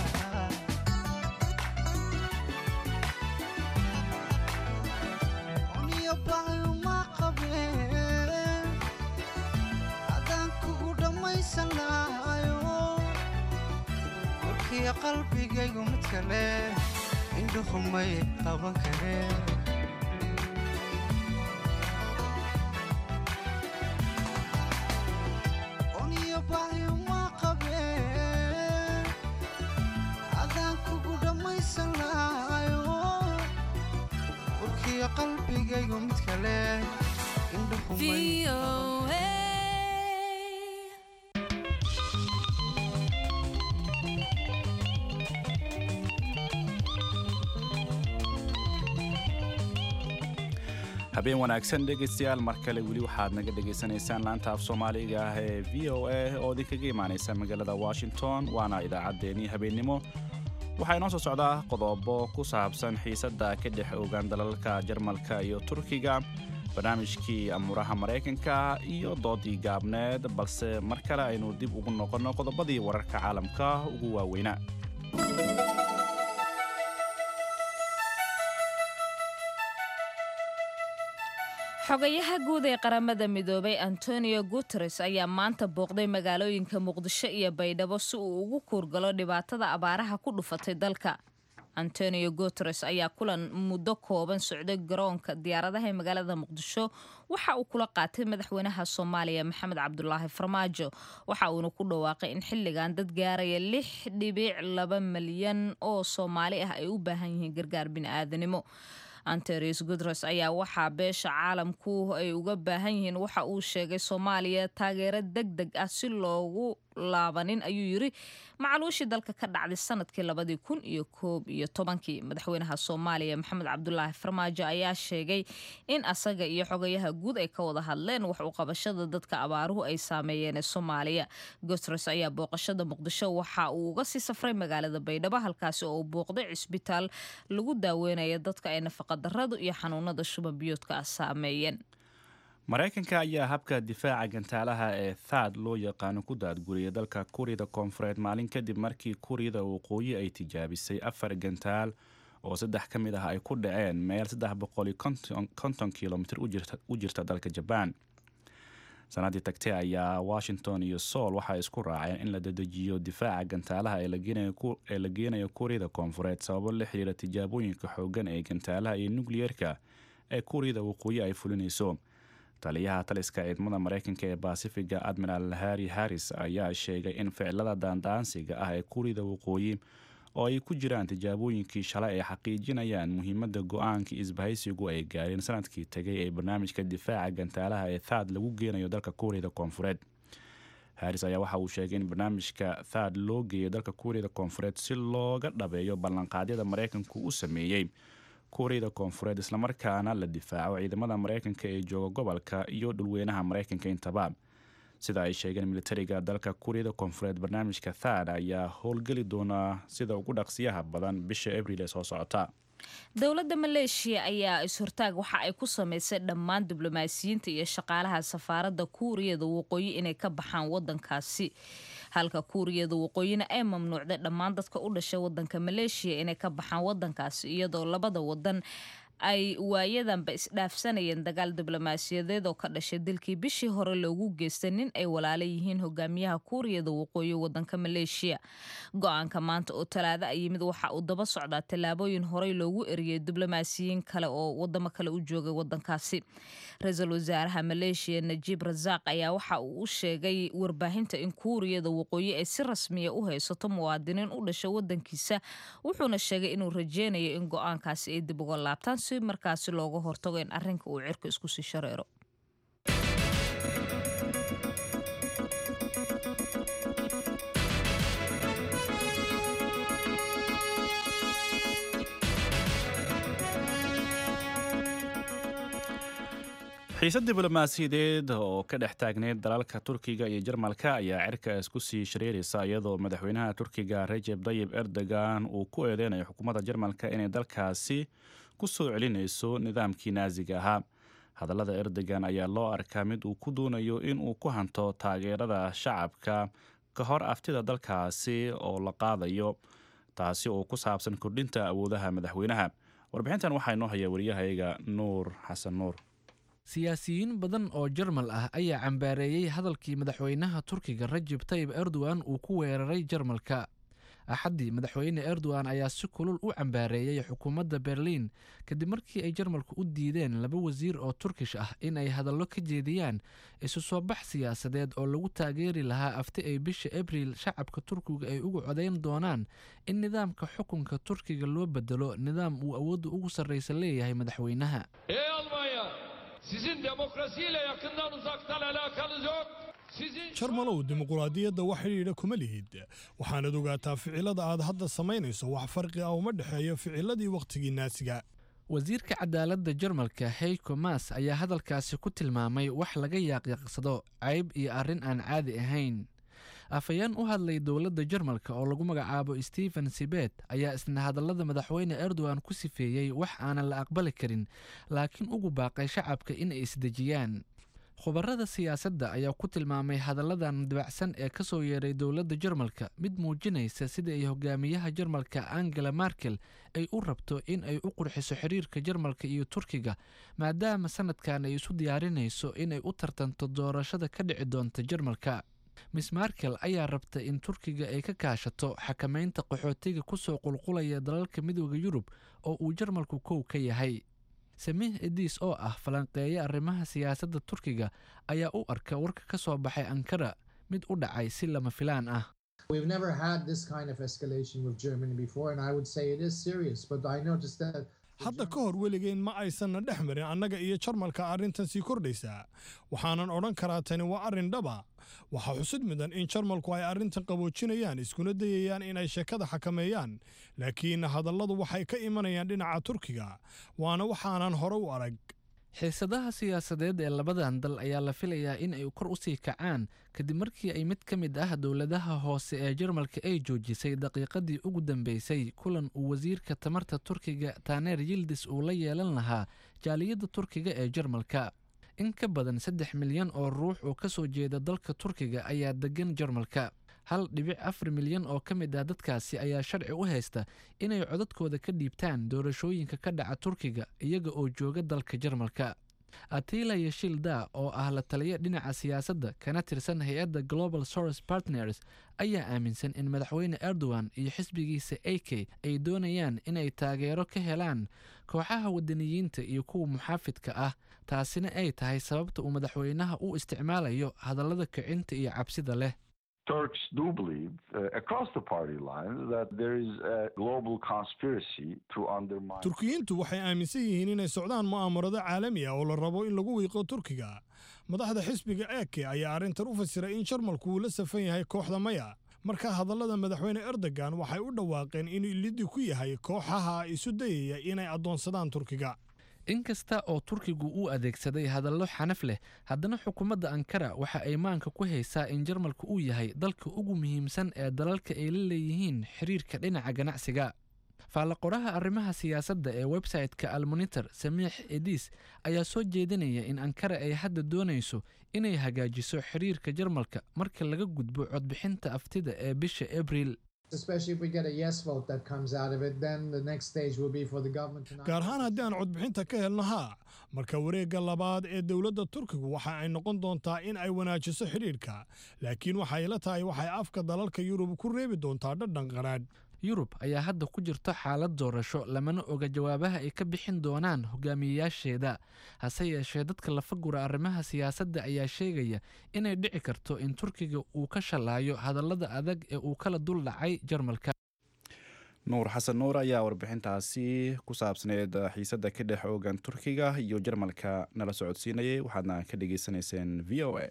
S17: uniyo baayuma qabeen adaan kugu dhammaysan lahayo warkiya qalbigaygu mid kale indhuhumay qaban kareen uniyo baayuma qabeen adaan kugu dhammaysan lahayo warkiya qalbigaygu mid kale indhuhumay
S2: habeen wanaagsan dhegaystayaal mar kale weli waxaad naga dhegaysanaysaan laanta af soomaaliga ah ee v o a oo idinkaga imaanaysa magaalada washington waana idaacaddeenii habeennimo waxaa inoo soo socdaa qodobo ku saabsan xiisadda ka dhex ogaan dalalka jarmalka iyo turkiga barnaamijkii amuuraha maraykanka iyo doodii gaabneed balse mar kale aynu dib ugu noqonno qodobadii wararka caalamka ugu waaweynaa
S1: xogayaha guud ee qaramada midoobay antonio guteres ayaa maanta booqday magaalooyinka muqdisho iyo baydhabo si uu ugu kuurgalo dhibaatada abaaraha ku dhufatay dalka antonio guteres ayaa kulan muddo kooban socday garoonka diyaaradaha ee magaalada muqdisho waxa uu kula qaatay madaxweynaha soomaaliya maxamed cabdulaahi farmaajo waxa uuna ku dhawaaqay in xilligan dad gaaraya lix dhibic laba malyan oo soomaali ah ay u baahan yihiin gargaar bini'aadanimo anterius guteres ayaa waxaa beesha caalamku ay uga baahan yihiin waxa uu sheegay soomaaliya taageero deg deg ah si loogu laabanin ayuu yiri macaluushii dalka ka dhacday sanadkii labadii kun iyo koob iyo tobankii madaxweynaha soomaaliya maxamed cabdulaahi farmaajo ayaa sheegay in asaga iyo xogayaha guud ay ka wada hadleen wax u qabashada dadka abaaruhu ay saameeyeen ee soomaaliya guteres ayaa booqashada muqdisho waxa uu uga sii safray magaalada baydhabo halkaasi oo uu booqday cisbitaal lagu daaweynaya dadka ay nafaqadaradu iyo xanuunada shubanbiyoodka ah saameeyeen
S2: maraykanka ayaa habka difaaca gantaalaha ee thad loo yaqaano ku daadguriyay dalka kuuriyada koonfureed maalin kadib markii kuuriyada waqooyi ay tijaabisay afar gantaal oo saddex ka mid ah ay ku dhaceen meel saddex boqoli konton kilomitr u jirta dalka jabaan sanadii tagtay ayaa washington iyo soul waxay isku raaceen in la dadejiyo difaaca gantaalaha ee la geenayo kuuriyada koonfureed sababo la xiriira tijaabooyinka xoogan ee gantaalaha iyo nukliyeerka ee kuuriyada waqooyi ay fulinayso taliyaha taliska ciidamada maraykanka ee basifiga admiral harry harris ayaa sheegay in ficilada daandaansiga ah ee kuuriyada waqooyi oo ay ku jiraan tijaabooyinkii shalay ay xaqiijinayaan muhiimadda go-aanka isbahaysigu ay gaareen sanadkii tegay ee barnaamijka difaaca gantaalaha ee thad lagu geenayo dalka kuuriyada koonfureed harris ayaa waxa uu sheegay in barnaamijka thad loo geeyo dalka kuuriyada koonfureed si looga dhabeeyo ballanqaadyada maraykanku u sameeyey kuuriyada koonfureed islamarkaana la difaaco ciidamada maraykanka ee jooga gobolka iyo dhulweynaha maraykanka intaba sida ay sheegeen militariga dalka kuuriyada koonfureed barnaamijka thad ayaa howlgeli doonaa sida ugu dhaqsiyaha badan bisha abril ee soo socota
S1: dowladda maleeshiya ayaa is-hortaag waxa ay ku samaysay dhammaan diblomaasiyiinta iyo shaqaalaha safaaradda kuuriyada waqooyi inay ka baxaan wadankaasi halka kuuriyada waqooyina ay mamnuucday dhammaan dadka u dhashay wadanka maleeshiya inay ka baxaan wadankaasi iyadoo labada wadan ay waayadanba isdhaafsanayeen dagaal diblomaasiyadeed oo ka dhashay dilkii bishii hore loogu geystay nin ay walaala yihiin hogaamiyaha kuuriyada waqooyi wadanka maleeshiya go-aanka maanta oo talaado a yimid waxa uu daba socdaa tallaabooyin horey loogu eriyey diblomaasiyiin kale oo wadamo kale u joogay wadankaasi ra-iisul wasaaraha maleeshiya najiib rasaaq ayaa waxa uu u sheegay warbaahinta in kuuriyada waqooyi ay si rasmiya u haysato muwaadiniin u dhasha wadankiisa wuxuuna sheegay inuu rajeynayo in go-aankaasi ay dib uga laabtaan si markaasi looga hortago in arrinka uu cirka isku sii shareero
S2: xiisad diblomaasiyadeed oo ka dhex taagneyd dalalka turkiga iyo jarmalka ayaa cirka isku sii shareeraysa iyadoo madaxweynaha turkiga rajeb dayib erdogan uu ku eedeynayo xukuumadda jarmalka inay dalkaasi ku soo celinayso nidaamkii naasiga ahaa hadallada erdogan ayaa loo arkaa mid uu ku doonayo in uu ku hanto taageerada shacabka ka hor aftida dalkaasi oo la qaadayo taasi oo ku saabsan kordhinta awoodaha madaxweynaha warbixintan waxaa inoo haya wariyahayaga nuur xasan nuur
S18: siyaasiyiin badan oo jarmal ah ayaa cambaareeyey hadalkii madaxweynaha turkiga rajeb tayib erdogan uu ku weeraray jarmalka axaddii madaxweyne erdogan ayaa si kulul u cambaareeyey xukuumadda berliin kadib markii ay jarmalku u diideen laba wasiir oo turkish ah in ay hadallo ka jeediyaan isu soo bax siyaasadeed oo lagu taageeri lahaa afti ay bisha abriil shacabka turkiga ay ugu codayn doonaan in nidaamka xukunka turkiga loo bedelo nidaam uu awoodda ugu sarraysa leeyahay madaxweynaha
S19: Sizin demokrasiyle yakından uzaktan alakanız yok. Sizin
S20: jarmalow dimuquraadiyadda wax xidhiidha kuma lihid waxaanad ogaataa ficilada aad hadda samaynayso wax farqi ah uma dhexeeyo ficiladii wakhtigii naasiga
S18: wasiirka cadaaladda jarmalka heiko mas ayaa hadalkaasi ku tilmaamay wax laga yaaqyaqsado cayb iyo arrin aan caadi ahayn afhayeen u hadlay dowladda jarmalka oo lagu magacaabo stephen sibet ayaa isna hadallada madaxweyne erdogan ku sifeeyey wax aanan la aqbali karin laakiin ugu baaqay shacabka inay isdejiyaan khubarada siyaasadda ayaa ku tilmaamay hadalladan dabacsan ee ka soo yeeray dowladda jarmalka mid muujinaysa sida ay hogaamiyaha jarmalka angela markel ay u rabto in ay u qurxiso xiriirka jarmalka iyo turkiga maadaama sanadkan ay isu diyaarinayso inay u tartanto doorashada ka dhici doonta jarmalka miss markel ayaa rabta in turkiga ay ka kaashato xakamaynta qaxootiga kusoo qulqulaya dalalka midooda yurub oo uu jarmalku kow ka yahay samiih ediis oo ah falanqeeya arrimaha siyaasadda turkiga ayaa u arka warka ka soo baxay ankara mid u dhacay si lama filaan ah
S21: We've never had this kind of escalation with Germany before, and I would say it is serious. But I noticed that
S20: hadda ka hor weligeen ma aysanna dhex marin annaga iyo jarmalka arrintan sii kordhaysaa waxaanan odhan karaa tani waa arrin dhaba waxaa xusid mudan in jarmalku ay arrintan qaboojinayaan iskuna dayayaan inay sheekada xakameeyaan laakiin hadalladu waxay ka imanayaan dhinaca turkiga waana waxaanan hore u arag
S18: xiisadaha siyaasadeed ee labadan dal ayaa la filayaa in ay kor u sii kacaan kadib markii ay mid ka mid ah dowladaha hoose ee jarmalka ay joojisay daqiiqadii ugu dambeysay kulan uu wasiirka tamarta turkiga taneer yildis uu la yeelan lahaa jaaliyadda turkiga ee jarmalka in ka badan saddex milyan oo ruux oo ka soo jeeda dalka turkiga ayaa degan jarmalka hal dhibic afar milyan oo ka mid ah dadkaasi ayaa sharci u haysta inay codadkooda ka dhiibtaan doorashooyinka ka dhaca turkiga iyaga oo jooga dalka jarmalka atila yeshilda oo ah la taliya dhinaca siyaasadda kana tirsan hay-adda global source partners ayaa aaminsan in madaxweyne erdogan iyo xisbigiisa a k ay doonayaan inay taageero ka helaan kooxaha wadaniyiinta iyo kuwa muxaafidka ah taasina ay tahay sababta uu madaxweynaha u isticmaalayo hadallada kicinta iyo cabsida leh
S22: Turks do believe uh, across the party lines that there is a global conspiracy to undermine.
S20: turkiyiintu waxay aaminsan yihiin inay socdaan mu'aamarado caalami ah oo la rabo in lagu wiiqo turkiga madaxda xisbiga eke ayaa arrintan u fasiray in jarmalku uu la safan yahay kooxda maya marka hadallada madaxweyne erdogan waxay u dhawaaqeen inuu liddi ku yahay kooxaha isu dayaya inay addoonsadaan turkiga
S18: inkasta oo turkigu uu adeegsaday hadallo xanaf leh haddana xukuumadda ankara waxa ay maanka ku haysaa in jarmalka uu yahay dalka ugu muhiimsan ee dalalka ay la leeyihiin xiriirka dhinaca ganacsiga faallaqoraha arrimaha siyaasadda ee websayte-ka almonitor samiix ediis ayaa soo jeedinaya in ankara ay hadda doonayso inay hagaajiso xiriirka jarmalka marka laga gudbo codbixinta aftida ee bisha abriil
S21: especially if we get a yes vote that comes out of it, then the next stage will be for the government to
S20: gaar ahaan haddii aan codbixinta ka helno haa marka wareegga labaad ee dowladda turkigu waxa ay noqon doontaa in ay wanaajiso xidhiidhka laakiin waxay la tahay waxay afka dalalka yurub ku reebi doontaa dhadhan qanaadh
S18: yurub ayaa hadda ku jirto xaalad doorasho lamana oga jawaabaha ay ka bixin doonaan hogaamiyeyaasheeda hase yeeshee dadka lafagura arrimaha siyaasadda ayaa sheegaya inay dhici karto in turkiga uu ka shallaayo hadallada adag ee uu kala dul dhacay jarmalka
S2: nuur xasan nuur ayaa warbixintaasi ku saabsaneed xiisadda ka dhex oogan turkiga iyo jarmalka nala socodsiinayay waxaadna ka dhagaysanayseen v o a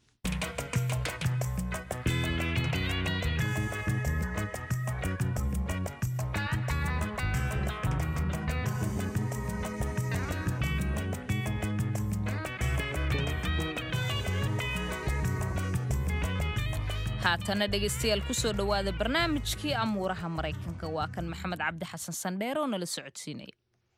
S1: haatana dhegaystayaal kusoo dhowaada barnaamijkii amuuraha maraykanka waa kan maxamed cabdi xasan sandheer oo nala socodsiinaya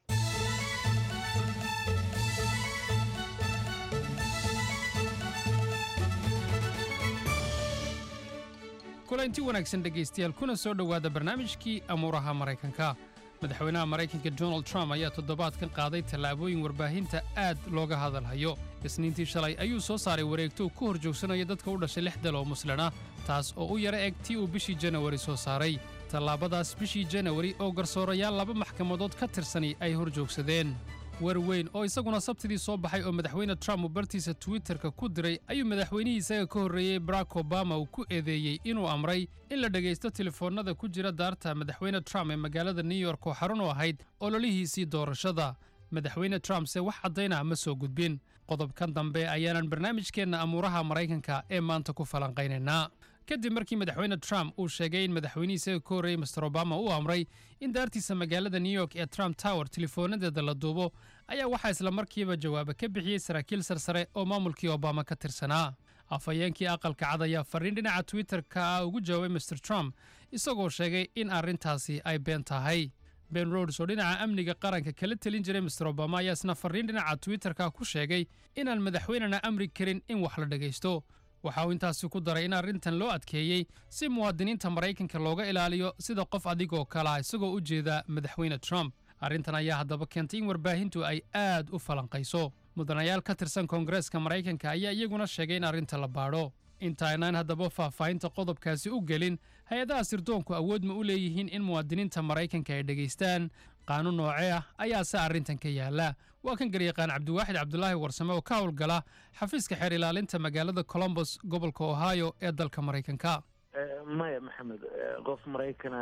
S13: kulanti wanaagsan dhegaystayaal kuna soo dhowaada barnaamijkii amuuraha maraykanka madaxweynaha maraykanka donald trump ayaa toddobaadkan qaaday tallaabooyin warbaahinta aad looga hadalhayo isniintii shalay ayuu soo saaray wareegto uu ku hor joogsanaya dadka u dhashay lix dal oo muslin ah taas oo u yara eg tii uu bishii janawari soo saaray tallaabadaas bishii janawari oo garsoorayaal laba maxkamadood ka tirsani ay hor joogsadeen war weyn oo isaguna sabtidii soo baxay oo madaxweyne trump uu bartiisa twitterka ku diray ayuu madaxweynihii isaga ka horreeyey barack obama uu ku eedeeyey inuu amray in la dhegaysto telefoonnada ku jira daarta madaxweyne trump ee magaalada new york oo xarun u ahayd ololihiisii doorashada madaxweyne trump se wax caddaynah ma soo gudbin qodobkan dambe ayaanan barnaamijkeenna amuuraha maraykanka ee maanta ku falanqaynaynaa kadib markii madaxweyne trump uu sheegay in madaxweynihii isaga ka horreeyey master obama uu amray in daartiisa magaalada new york ee trump tower telefoonadeeda la duubo ayaa waxaa isla markiiba jawaaba ka bixiyey saraakiil sarsare oo maamulkii obama ka tirsanaa afhayeenkii aqalka cad ayaa fariin dhinaca twitter-ka ah ugu jawaabay master trump isagoo sheegay in arrintaasi ay been tahay ben rods oo dhinaca amniga qaranka kala telin jiray master obama ayaa isna fariin dhinaca twitter-ka ku sheegay inaan madaxweynena amri karin in wax la dhegaysto waxa uu intaasi ku daray in arrintan loo adkeeyey si muwaadiniinta maraykanka looga ilaaliyo sida qof adigoo kalea isagoo u jeeda madaxweyne trump arrintan ayaa haddaba keentay in warbaahintu ay aad u falanqayso mudanayaal ka tirsan koongareeska maraykanka ayaa iyaguna sheegay in arrinta la baadho intaynaan haddaba faahfaahinta qodobkaasi u gelin hay-adaha sirdoonku awood ma u leeyihiin in muwaadiniinta maraykanka ay dhegaystaan qaanuun noocee ah ayaase arrintan ka yaala waa kan garyaqaan cabdiwaaxid cabdulaahi warsame oo ka howlgala xafiiska xeer ilaalinta magaalada colombos gobolka ohio ee dalka maraykanka
S3: maya maxamed qof maraykana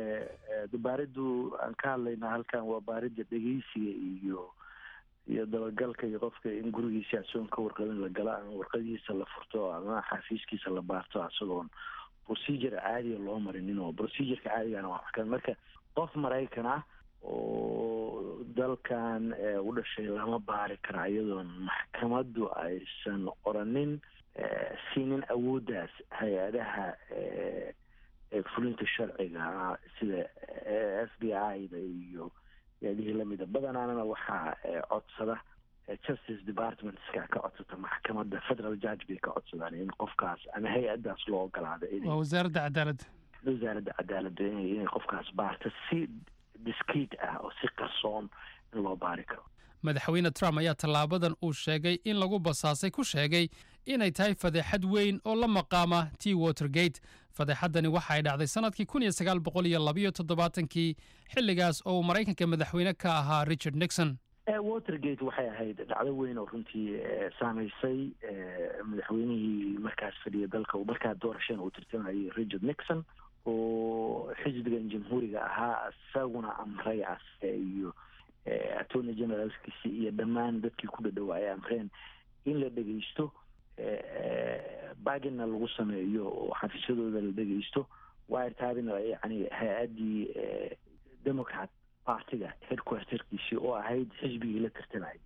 S3: baariddu aan ka hadlaynaa halkan waa baaridda dhegeysiga iyo iyo dabagalka iyo qofka in gurigiisa asagoon ka warqabin la gala ama warqadiisa la furto ama xafiiskiisa la baarto asagoon procedure caadiga loo marinin oo procedureka caadigana waa waxkan marka qof maraykan ah oo dalkan u dhashay lama baari kara iyadoon maxkamaddu aysan oranin siinin awooddaas hay-adaha fulinta sharciga sida f b i da iyo yaadihii lamida badanaanana waxaa codsada justice departmentska ka codsata maxkamadda federal judge bay ka codsadaan in qofkaas ama hay-addaas loo ogolaado
S13: waa wasaaradda cadaaladda
S3: wasaaradda cadaaladda inay inay qofkaas baarta si discreet ah oo si qarsoon in loo baari karo
S13: madaxweyne trump ayaa tallaabadan uu sheegay in lagu basaasay ku sheegay inay tahay fadeexad weyn oo la maqaama t watergate fadeexaddani waxa ay dhacday sannadkii kun iyo sagaal boqol iyo labayo toddobaatankii xilligaas oo uu maraykanka madaxweyne ka ahaa richard nixon
S3: watergate waxay ahayd dhacdo weyn oo runtii saamaysay madaxweynihii markaas fadhiya dalka markaa doorasheen uu tirtamayay richard nixon oo xisbigan jamhuuriga ahaa isaguna amray asaga iyo attorney generalskiisi iyo dhammaan dadkii ku dhadhowa ay amreen in la dhegeysto bagina lagu sameeyo oo xafiisyadooda la dhegeysto wiretabina yani hay-addii democrat partiga headquarterkiisii oo ahayd xisbigii la tartamayay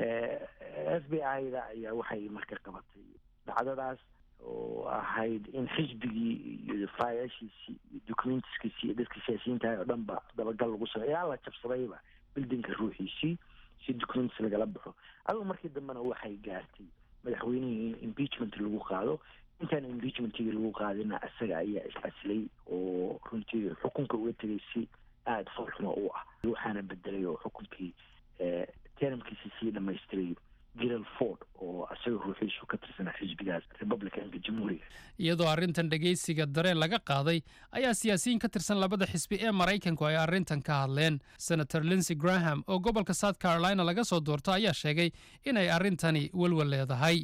S3: f b i da ayaa waxay marka qabatay dhacdadaas oo ahayd in xisbigii iyo faayaashiisii iyo documentiskiisii iyo dadkii siyaasiyiintahay oo dhan ba dabagal lagu sameeyo yaa la jabsadayba bildinka ruuxiisii si documents lagala baxo adigu markii dambena waxay gaartay madaxweynihii in impeachment lagu qaado intaan impeachmentigii lagu qaadina isaga ayaa is-asilay oo runtii xukunka uga tegay si aada foolxumo u ah waxaana bedelay oo xukunkii termkiisi sii dhamaystiray gerald ford oo isaga ruuxiisu ka tirsanaa xisbigaas republicanka jamhuuriga
S13: iyadoo arrintan dhegaysiga dareen laga qaaday ayaa siyaasiyiin ka tirsan labada xisbi ee maraykanku ay arrintan ka hadleen senator linsey graham oo gobolka south carolina laga soo doorto ayaa sheegay inay arrintani welwel leedahay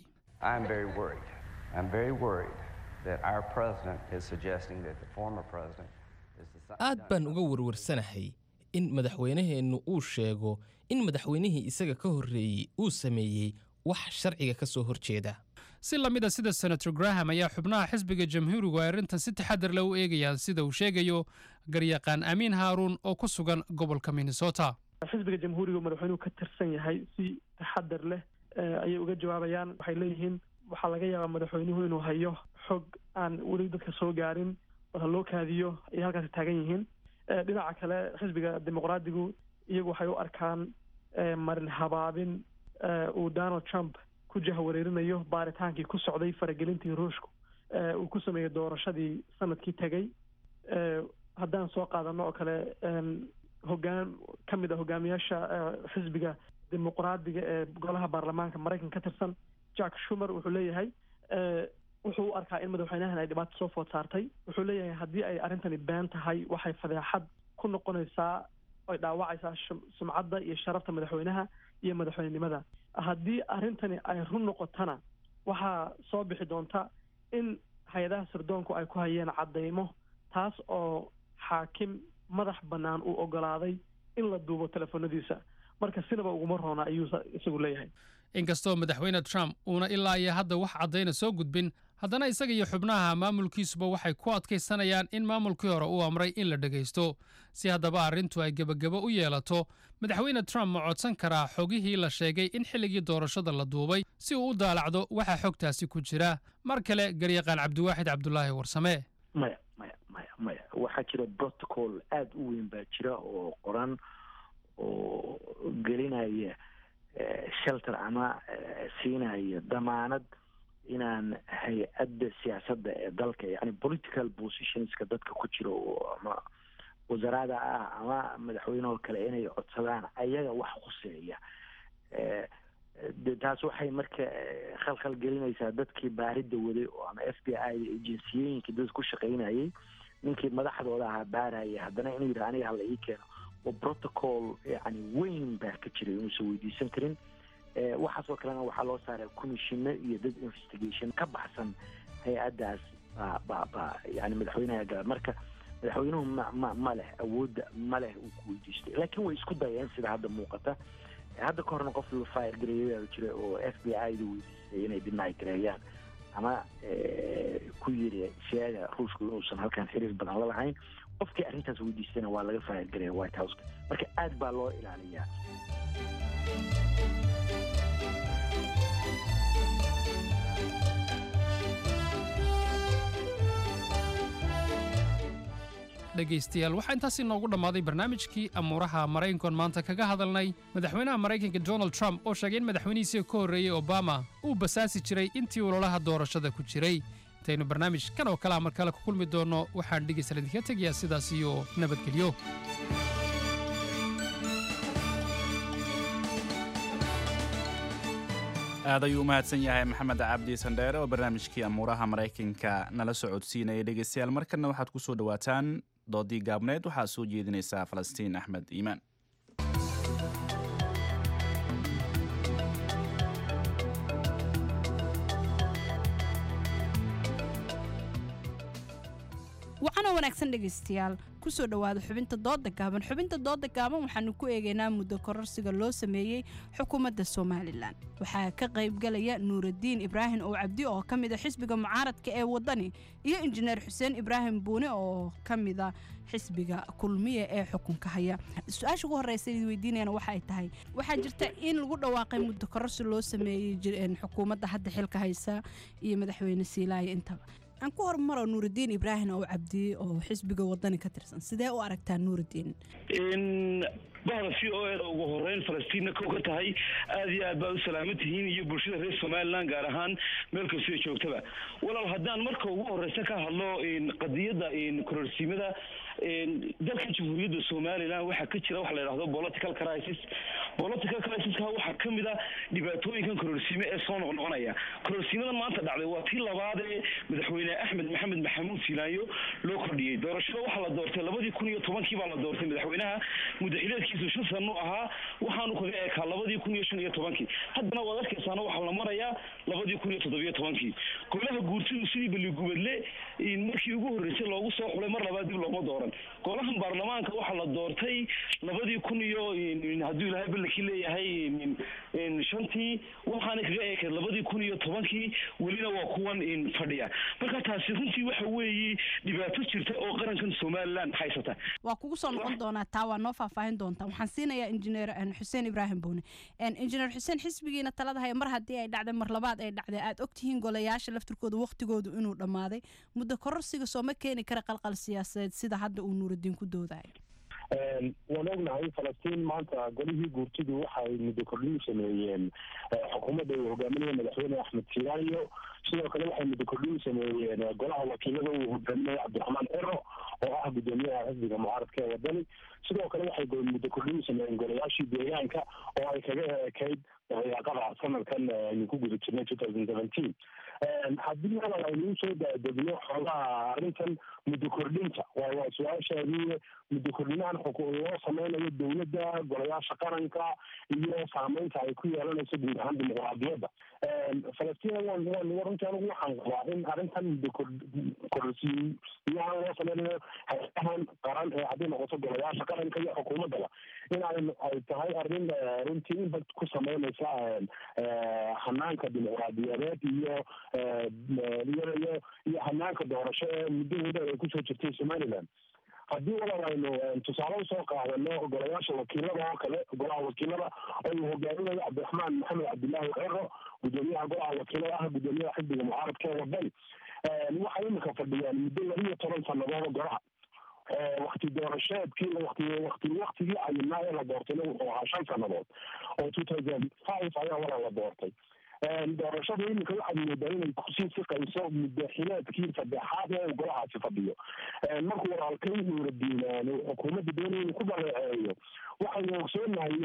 S4: aad baan uga warwarsanahay in madaxweynaheennu uu sheego in madaxweynihii isaga ka horreeyey uu sameeyey wax sharciga ka soo horjeeda
S13: si la mid a sida senator graham ayaa xubnaha xisbiga jamhuurigu ay arrintan si taxadar leh u eegayaan sida uu sheegayo garyaqaan amiin haaruun oo ku sugan gobolka minnesota
S7: xisbiga jamhuuriga madaxweynuhu ka tirsan yahay si taxadar leh ayay uga jawaabayaan waxay leeyihiin waxaa laga yaabaa madaxweynuhu inuu hayo xog aan weli dadka soo gaarin marka loo kaadiyo ayay halkaasi taagan yihiin dhinaca kale xisbiga dimuqraadigu iyagu waxay u arkaan marin habaabin uu donald trump ku jahwareerinayo baaritaankii ku socday faragelintii ruushku uu ku sameeyey doorashadii sanadkii tegey haddaan soo qaadano oo kale hogaan ka mid a hogaamiyaasha xisbiga dimuqraadiga ee golaha baarlamaanka maraykanka ka tirsan jack shumer wuxuu leeyahay wuxuu u arkaa in madaxweynahan ay dhibaato soo food saartay wuxuu leeyahay haddii ay arrintani been tahay waxay fadeexad ku noqonaysaa ay dhaawacaysaa sumcadda iyo sharafta madaxweynaha iyo madaxweynenimada haddii arrintani ay run noqotana waxaa soo bixi doonta in hay-adaha sirdoonku ay ku hayeen caddaymo taas oo xaakim madax bannaan uu ogolaaday in la duubo telefoonadiisa marka sinaba uguma roona ayuu isagu leeyahay
S13: inkastoo madaxweyne trump uuna ilaa iyo hadda wax caddayna soo gudbin haddana isaga iyo xubnaha maamulkiisuba waxay ku adkaysanayaan in maamulkii hore uu amray in la dhegaysto si haddaba arrintu ay gebagebo u yeelato madaxweyne trump ma codsan karaa xogihii la sheegay in xilligii doorashada la duubay si uu u daalacdo waxa xogtaasi ku jira mar kale garyaqaan cabdiwaaxid cabdulaahi warsame
S3: maya maya maya maya waxaa jira protocol aada u weyn baa jira oo qoran oo gelinaya shelter ama siinaya damaanad inaan hay-adda siyaasadda ee dalka yani political positionska dadka ku jira oo ama wasaarada ah ama madaxweynehoo kale inay codsadaan ayaga wax khuseeya de taas waxay marka khalkhal gelinaysaa dadkii baaridda waday oo ama f b i da ejinsiyooyinka dad ku shaqaynayay ninkii madaxdooda ahaa baaraya haddana inuu yidhaha aniga hala ii keeno oo protocol yani weyn baa ka jiray inuusan weydiisan karin waxaasoo kalena waxaa loo saaray commissiono iyo dad investigation ka baxsan hay-addaas baa ba ba yani madaxweynaha gala marka madaxweynuhu ma ma ma leh awoodda ma leh uu ku weydiistay laakiin way isku dayeen sida hadda muuqata hadda ka horna qof la fire gareeyaa jira oo f b i da weydiistay inay deny gareeyaan ama ku yiri sheega ruushku inuusan halkan xiriir badan la lahayn qofkii arrintaas weydiistayna waa laga fire gareeya white houseka marka aad baa loo ilaaliyaa
S13: dhegaystayaal waxaa intaasi noogu dhammaaday barnaamijkii amuuraha maraykankoon maanta kaga hadalnay madaxweynaha maraykanka donald trump oo sheegay in madaxweynihiisii ka horreeyey obama uu basaasi jiray intii ololaha doorashada ku jiray intaynu barnaamij kan oo kalea mar kale ku kulmi doonno waxaan dhegaystayaal idinka tegayaa sidaas iyo nabadgelyo
S2: aad ayuu u mahadsan yahay maxamed cabdi sandheere oo barnaamijkii amuuraha maraykanka nala socodsiinaya dhegeystayaal markanna waxaad ku soo dhowaataan doodii gaabneed waxaa soo jeedinaysaa falastiin axmed iimaan
S6: waxaana wanaagsan dhegaystayaal kusoo dhowaada xubinta dooda gaaban xubinta dooda gaaban waxaanu ku eegaynaa muddo kororsiga loo sameeyey xukuumadda somalilan waxaa ka qaybgalaya nuuraddiin ibraahim oo cabdi oo ka mida xisbiga mucaaradka ee waddani iyo injineer xuseen ibraahim buune oo ka mida xisbiga kulmiya ee xukunka haya su-aasha ugu horreysa id weydiinayana waxa ay tahay waxaa jirta in lagu dhawaaqay muddo kororsi loo sameeyey xukuumadda hadda xilka haysa iyo madaxweyne siilaaya intaba aan ku hormaro nuuraddiin ibraahim oo cabdiye oo xisbiga wadani ka tirsan sidee u aragtaa nuuraddiin
S9: bahda v o e ugu horeyn falastiinna kow ka tahay aada iyo aad baad u salaaman tihiin iyo bulshada reer somalilan gaar ahaan meel kastoo joogtaba walaal haddaan marka ugu horeysa ka hadlo qadiyadda kororsiimada dalka jamhuuriyadda somalilan waxaa ka jira waxa la yidhahdo political crisis political crisiska waxaa ka mid a dhibaatooyinkan kororsiime ee soo noqnoqonaya kororsiimadan maanta dhacday waa tii labaad ee madaxweyne axmed maxamed maxamuud siilaayo loo kordhiyey doorashada waxaa la doortay labadii kun iyo tobankii baa la doortay madaxweynaha mudaxileedkiisu shan sano ahaa waxaanu kaga ekaa labadii kun iyo shan iyo tobankii haddana waad arkaysaana waxaa la marayaa labadii kun iyo toddobiyo tobankii golaha guurtidu sidii balligubadle markii ugu horreysay loogu soo xulay mar labaad dib looma dooran golahan baarlamaanka waxaa la doortay labadii kun iyo hadduu ilaahay ballankii leeyahay shantii waxaana kaga eekayd labadii kun iyo tobankii welina waa kuwan fadhiya marka taasi runtii waxa weeye dhibaato jirta oo qarankan somalilan haysata
S6: waa kugu soo noqon doonaa taa waa noo faahfaahin doontaa waxaan siinayaa injineer xuseen ibraahim buune injineer xuseen xisbigiina talada haya mar haddii ay dhacday mar labaad ay dhacday aad ogtihiin golayaasha laftirkooda waktigoodu inuu dhammaaday muddo kororsiga sooma keeni kara qalqal siyaasadeed sida hadda uu nuuraddiin ku doodayo
S23: waan ognahay falastiin maanta golihii guurtidu waxay muddo kordhin sameeyeen xukuumadda uu hogaaminaya madaxweyne axmed siiraayo sidoo kale waxay muddo kordhin sameeyeen golaha wakiilada uu hogaaminaya cabdiraxmaan cero oo ah guddoomiyaha xisbiga mucaaradka ee wadani sidoo kale waxay muddo kordhin sameeyeen golayaashii deegaanka oo ay kaga ekayd dayaaqada sanadkan aynu ku guda jirnay two thousand seventeen haddii hadal aynuu soo daadegno xoogaha arrintan muddo kordhinta waa waa su-aashaadii muddo kordhinahan loo sameynayo dowladda golayaasha qaranka iyo saameynta ay ku yeelanayso guud ahaan dimuqraadiyadda falastiin waan waan runtii anigu waxaan qabaa in arrintan muddo kororsiiyahan loo sameynayo hay-adahan qaran ee hadday noqoto golayaasha qaranka iyo xukuumaddaba in ay ay tahay arrin runtii impact ku sameynaysa hanaanka dimuqraadiyadeed iyo iyo iyo hanaanka doorasho ee muddahooda ay kusoo jirtay somaliland haddii walaal aynu tusaale usoo qaadano golayaasha wakiilada oo kale golaha wakiilada oo uu hogaaminayo cabdiraxmaan maxamed cabdilaahi cero gudoomiyaha golaha wakiilada ah gudoomiyaha xisbiga mucaaradka ee wadani waxay imika fadhiyaan muddo laba iyo toban sannadood golaha wakti doorasheedkii wati wati waktigii ayinaa ee la doortayna wuxuu ahaa shan sannadood oo two thousand five ayaa walaa la doortay doorashada iminka waxaad moodaa inay kusii siqayso muddaxileedkii saddexaad ee uu golahaasi fadhiyo markuu walaalkay nuuradiin xukuumadda doonaya inuu ku dhaleeceeyo waxaynu ogsoonahay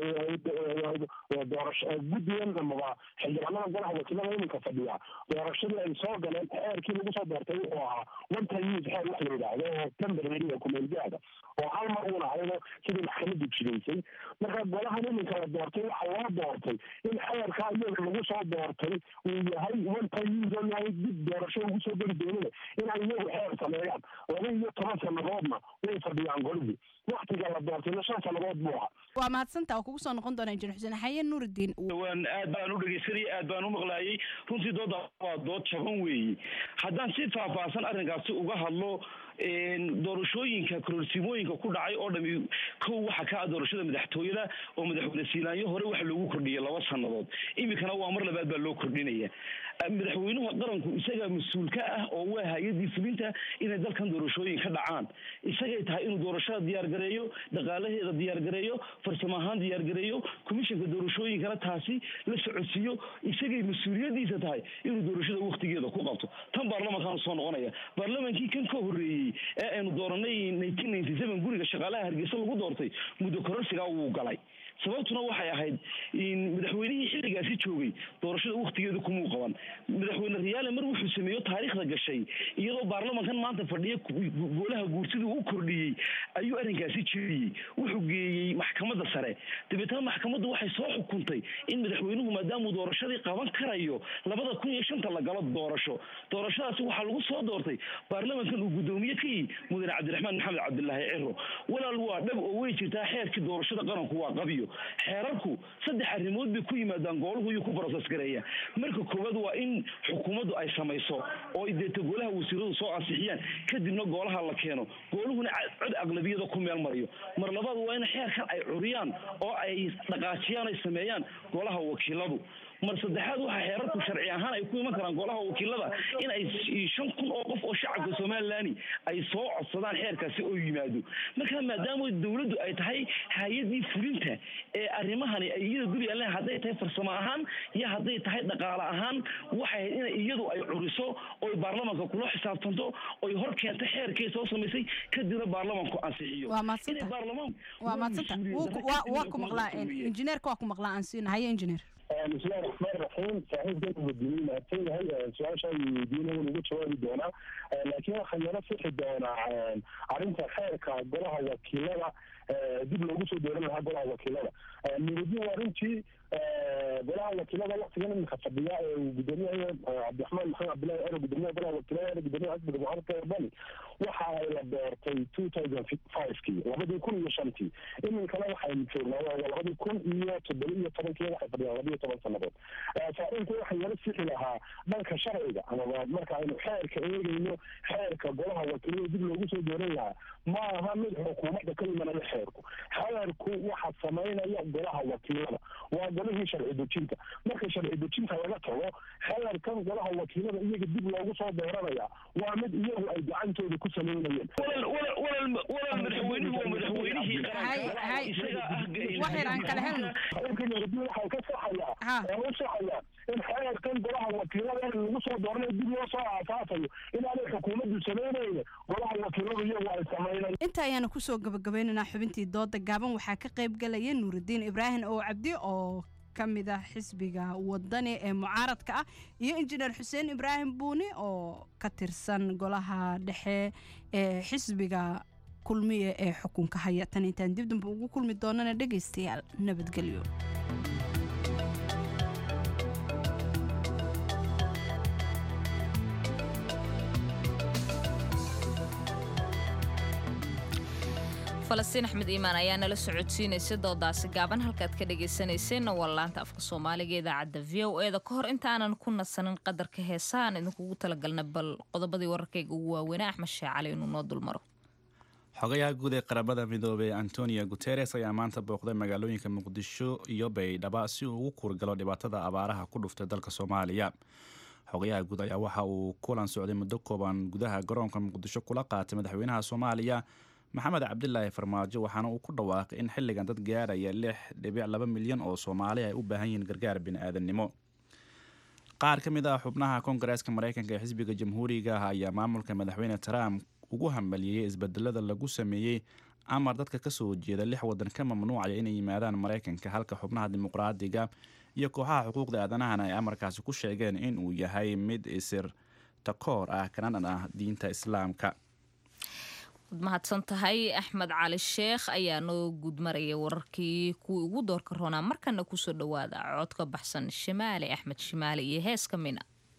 S23: doorasho guddigan amaba xildhibaanada golaha wakiilada iminka fadhiya doorashadii ay soo galeen xeerkii lagu soo doortay wuxuu ahaa one time use xeer wax la yidhaahdo oo temporary oo kumeelgaada oo hal mar uun ahayno sidii maxkamaddu jidaysay marka golahan iminka la doortay waxaa loo doortay in xeerkaa iyaga lagu soo doortay uu yahay one time use oo yahay dib doorasho ugu soo geli doonina inay iyagu xeer sameeyaan laba iyo toban sannadoodna way fadhiyaan golihii waktiga la doortayna shan sannadood buu ahaa
S6: waa mahadsantaa oo kugu soo noqon doona injineer xuseen xaye nuurudiin
S9: waan aad baan u dhegeysanayay aad baan u maqlaayay runtii dooda waa dood jaban weeye haddaan si faahfaahsan arrinkaasi uga hadlo doorashooyinka kororsimooyinka ku dhacay oo dhami kow waxa ka ah doorashada madaxtooyada oo madaxweyne siilaanyo hore waxa loogu kordhiyay laba sannadood iminkana waa mar labaad baa loo kordhinaya madaxweynuhu qaranku isagaa mas-uul ka ah oo waa hay-adii fulinta inay dalkan doorashooyin ka dhacaan isagay tahay inuu doorashada diyaargareeyo dhaqaalaheeda diyaargareeyo farsamo ahaan diyaargareeyo komishanka doorashooyinkana taasi la socodsiiyo isagay mas-uuliyadiisa tahay inuu doorashada waktigeeda ku qabto tan baarlamankaanu soo noqonaya baarlamankii kan ka horreeyey ee aynu dooranay nineteen ninety seven guriga shaqaalaha hargeysa lagu doortay muddo kororsigaa wuu galay sababtuna waxay ahayd madaxweynihii xilligaasi joogay doorashada waktigeeda kumuu qaban madaxweyne riyaale mar wuxuu sameeyo taariikhda gashay iyadoo baarlamankan maanta fadhiya golaha guursidii u kordhiyey ayuu arrinkaasi jeediyey wuxuu geeyey maxkamadda sare dabeetana maxkamaddu waxay soo xukuntay in madaxweynuhu maadaamuu doorashadii qaban karayo labada kun iyo shanta la galo doorasho doorashadaasi waxaa lagu soo doortay baarlamankan uu guddoomiye ka yihi mudane cabdiraxmaan maxamed cabdilaahi ciro walaal waa dhab oo way jirtaa xeerkii doorashada qaranku waa qabiyo xeerarku saddex arrimood bay ku yimaadaan gooluhu iyuu ku broses gareeya marka koowaad waa in xukuumaddu ay samayso oo deeta golaha wasiiradu soo ansixiyaan kadibna goolaha la keeno gooluhuna cod aqlabiyada ku meel mariyo mar labaad waa in xeerkan ay curiyaan oo ay dhaqaajiyaan ay sameeyaan golaha wakiiladu mar saddexaad waxaa xeerarku sharci ahaan ay ku iman karaan golaha wakiilada in ay shan kun oo qof oo shacabka somalilan ay soo codsadaan xeerkaasi oo yimaado marka maadaama dowladdu ay tahay hay-adii fulinta ee arrimahani ay iyada guri alle hadday tahay farsamo ahaan iyo hadday tahay dhaqaale ahaan waxay ahayd in iyadu ay curiso oy baarlamanka kula xisaabtanto oy hor keento xeerkay soo samaysay kadibna baarlamanku ansixiyo
S6: waa madsanta waa madsanta waa ku maqlaa injineerka waa ku maqlaa aan siina haye injineer
S23: bismillahi raxmaan raxiim saaxiibkan wadini mahadsan yahay su-aasha weydiina wuu uga jawaabi doonaa laakiin waxaa yala sixi doonaa arrinta xeerka golaha wakiilada dib loogu soo dooran lahaa golaha wakiilada muradin waa runtii golaha wakiilada waktigan iminka fadhiya ee uu gudoomiyaha cabdiraxmaan maxamed cabdillahi cero gudoomiyaha golaha wakiilada gudoomiyaha xisbiga mucaaradka wadani waxa ay la doortay two thousand five-kii labadii kun iyo shantii iminkana waxaynu joognaa waa labadii kun iyo toddoba iyo tobankii waxay fadhiyaan laba iyo toban sannadood saaxiibku waxay yala sixi lahaa dhanka sharciga amaba marka aynu xeerka eegayno xeerka golaha wakiilada dib loogu soo dooran lahaa ma aha mid xukuumadda ka imanaya xeerku xeerku waxa samaynaya golaha wakiilada waa golihii sharci dejinta marka sharci dejinta laga tago xeerkan golaha wakiilada iyaga dib loogu soo dooranaya waa mid iyagu ay gacantooda ku samaynayeen
S9: walal madaxweynuhu waa madaxweynihii
S6: waxyar aan kala helno
S23: waxay ka saxayaa oo u saxayaa in xeerkan golaha wakiilada lagu soo dooranayo dib loo soo aasaasayo inaanay xukuumaddu samaynayna golaha wakiiladu iyagu ay samaynay
S6: inta ayaanu kusoo gabagabaynaynaa xubintii dooda gaaban waxaa ka qayb galaya nuurudiin ibraahim oo cabdi oo ka mid ah xisbiga wadani ee mucaaradka ah iyo injineer xuseen ibraahim buuni oo ka tirsan golaha dhexe ee xisbiga kulmiye ee xukunka haya tan intaan dib dambe ugu kulmi doonana dhegaystayaal nabadgelyo
S1: falastiin axmed iimaan ayaa nala socodsiinaysa doodaasi gaaban halkaad ka dhagaysanayseena waa laanta afka soomaaliga idaacadda v o eda ka hor intaanan ku nasanin qadarka heesaaan idinkugu talagalna bal qodobadii wararkayga ugu waaweynaa axmed sheec cali inuu noo dulmaro
S2: xogayaha guud ee qaramada midoobey antonio guteres ayaa maanta booqday magaalooyinka muqdisho iyo baydhaba si uu ugu kuurgalo dhibaatada abaaraha ku dhuftay dalka soomaaliya xogayaha guud ayaa waxa uu kulan socday muddo kooban gudaha garoonka muqdisho kula qaatay madaxweynaha soomaaliya maxamed cabdilaahi farmaajo waxaana uu ku dhawaaqay in xilligan dad gaaraya lix dhibic laba milyan oo soomaali ay u baahan yihiin gargaar bini'aadannimo qaar ka mid ah xubnaha koongareeska maraykanka ee xisbiga jamhuuriga ah ayaa maamulka madaxweyne trump ugu hambaliyey isbedelada lagu sameeyey amar dadka kasoo jeeda lix wadan ka mamnuucaya inay yimaadaan maraykanka halka xubnaha dimuqraadiga iyo kooxaha xuquuqda aadanahana ay amarkaasi ku sheegeen in uu yahay mid isir takoor ah kana dhan ah diinta islaamka
S1: waad mahadsan tahay axmed cali sheekh ayaa noo guudmaraya wararkii kuwii ugu doorka roonaa markana kusoo dhowaada cod ka baxsan shimaali axmed shimaali iyo heeska mina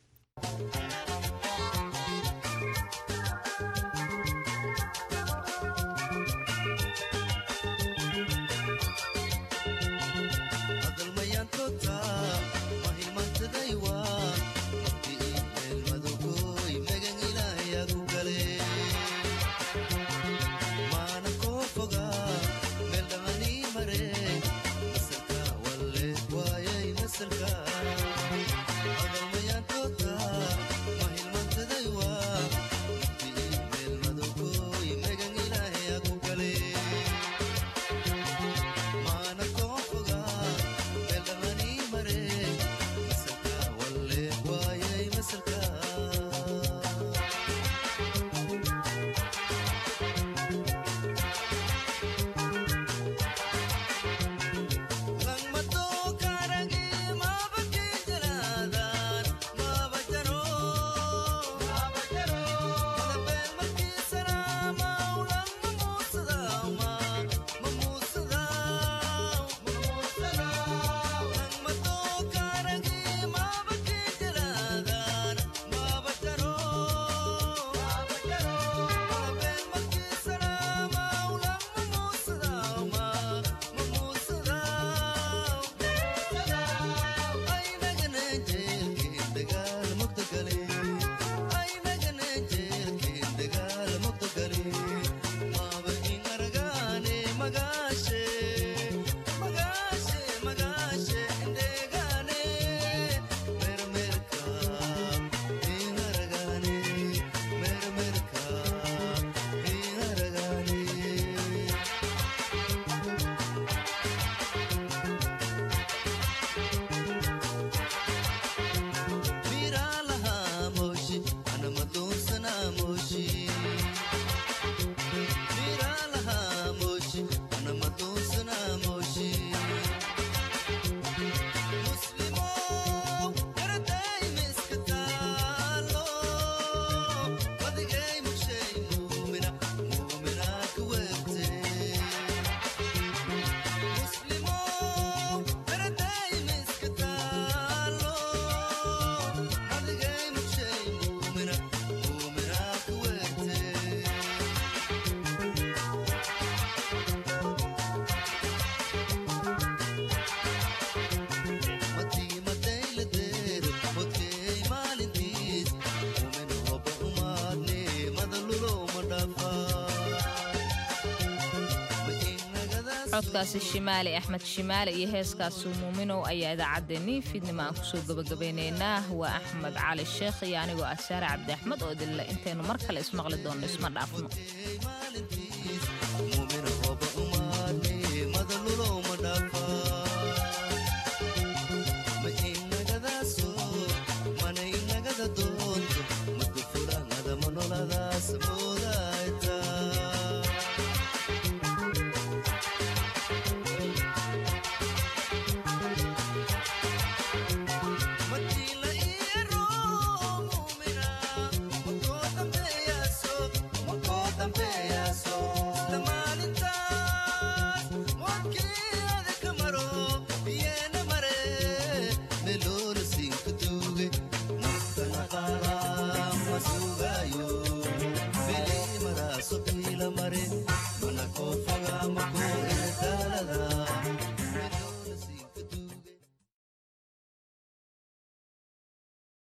S1: codkaasi shimaali axmed shimaali iyo heeskaasi muuminow ayaa idaacaddeenii fiidnimo aan kusoo gabagabeynaynaa waa axmed cali sheekh iyo anigoo ah saare cabdi axmed oo idinle intaynu mar kale ismaqli doonno isma dhaafno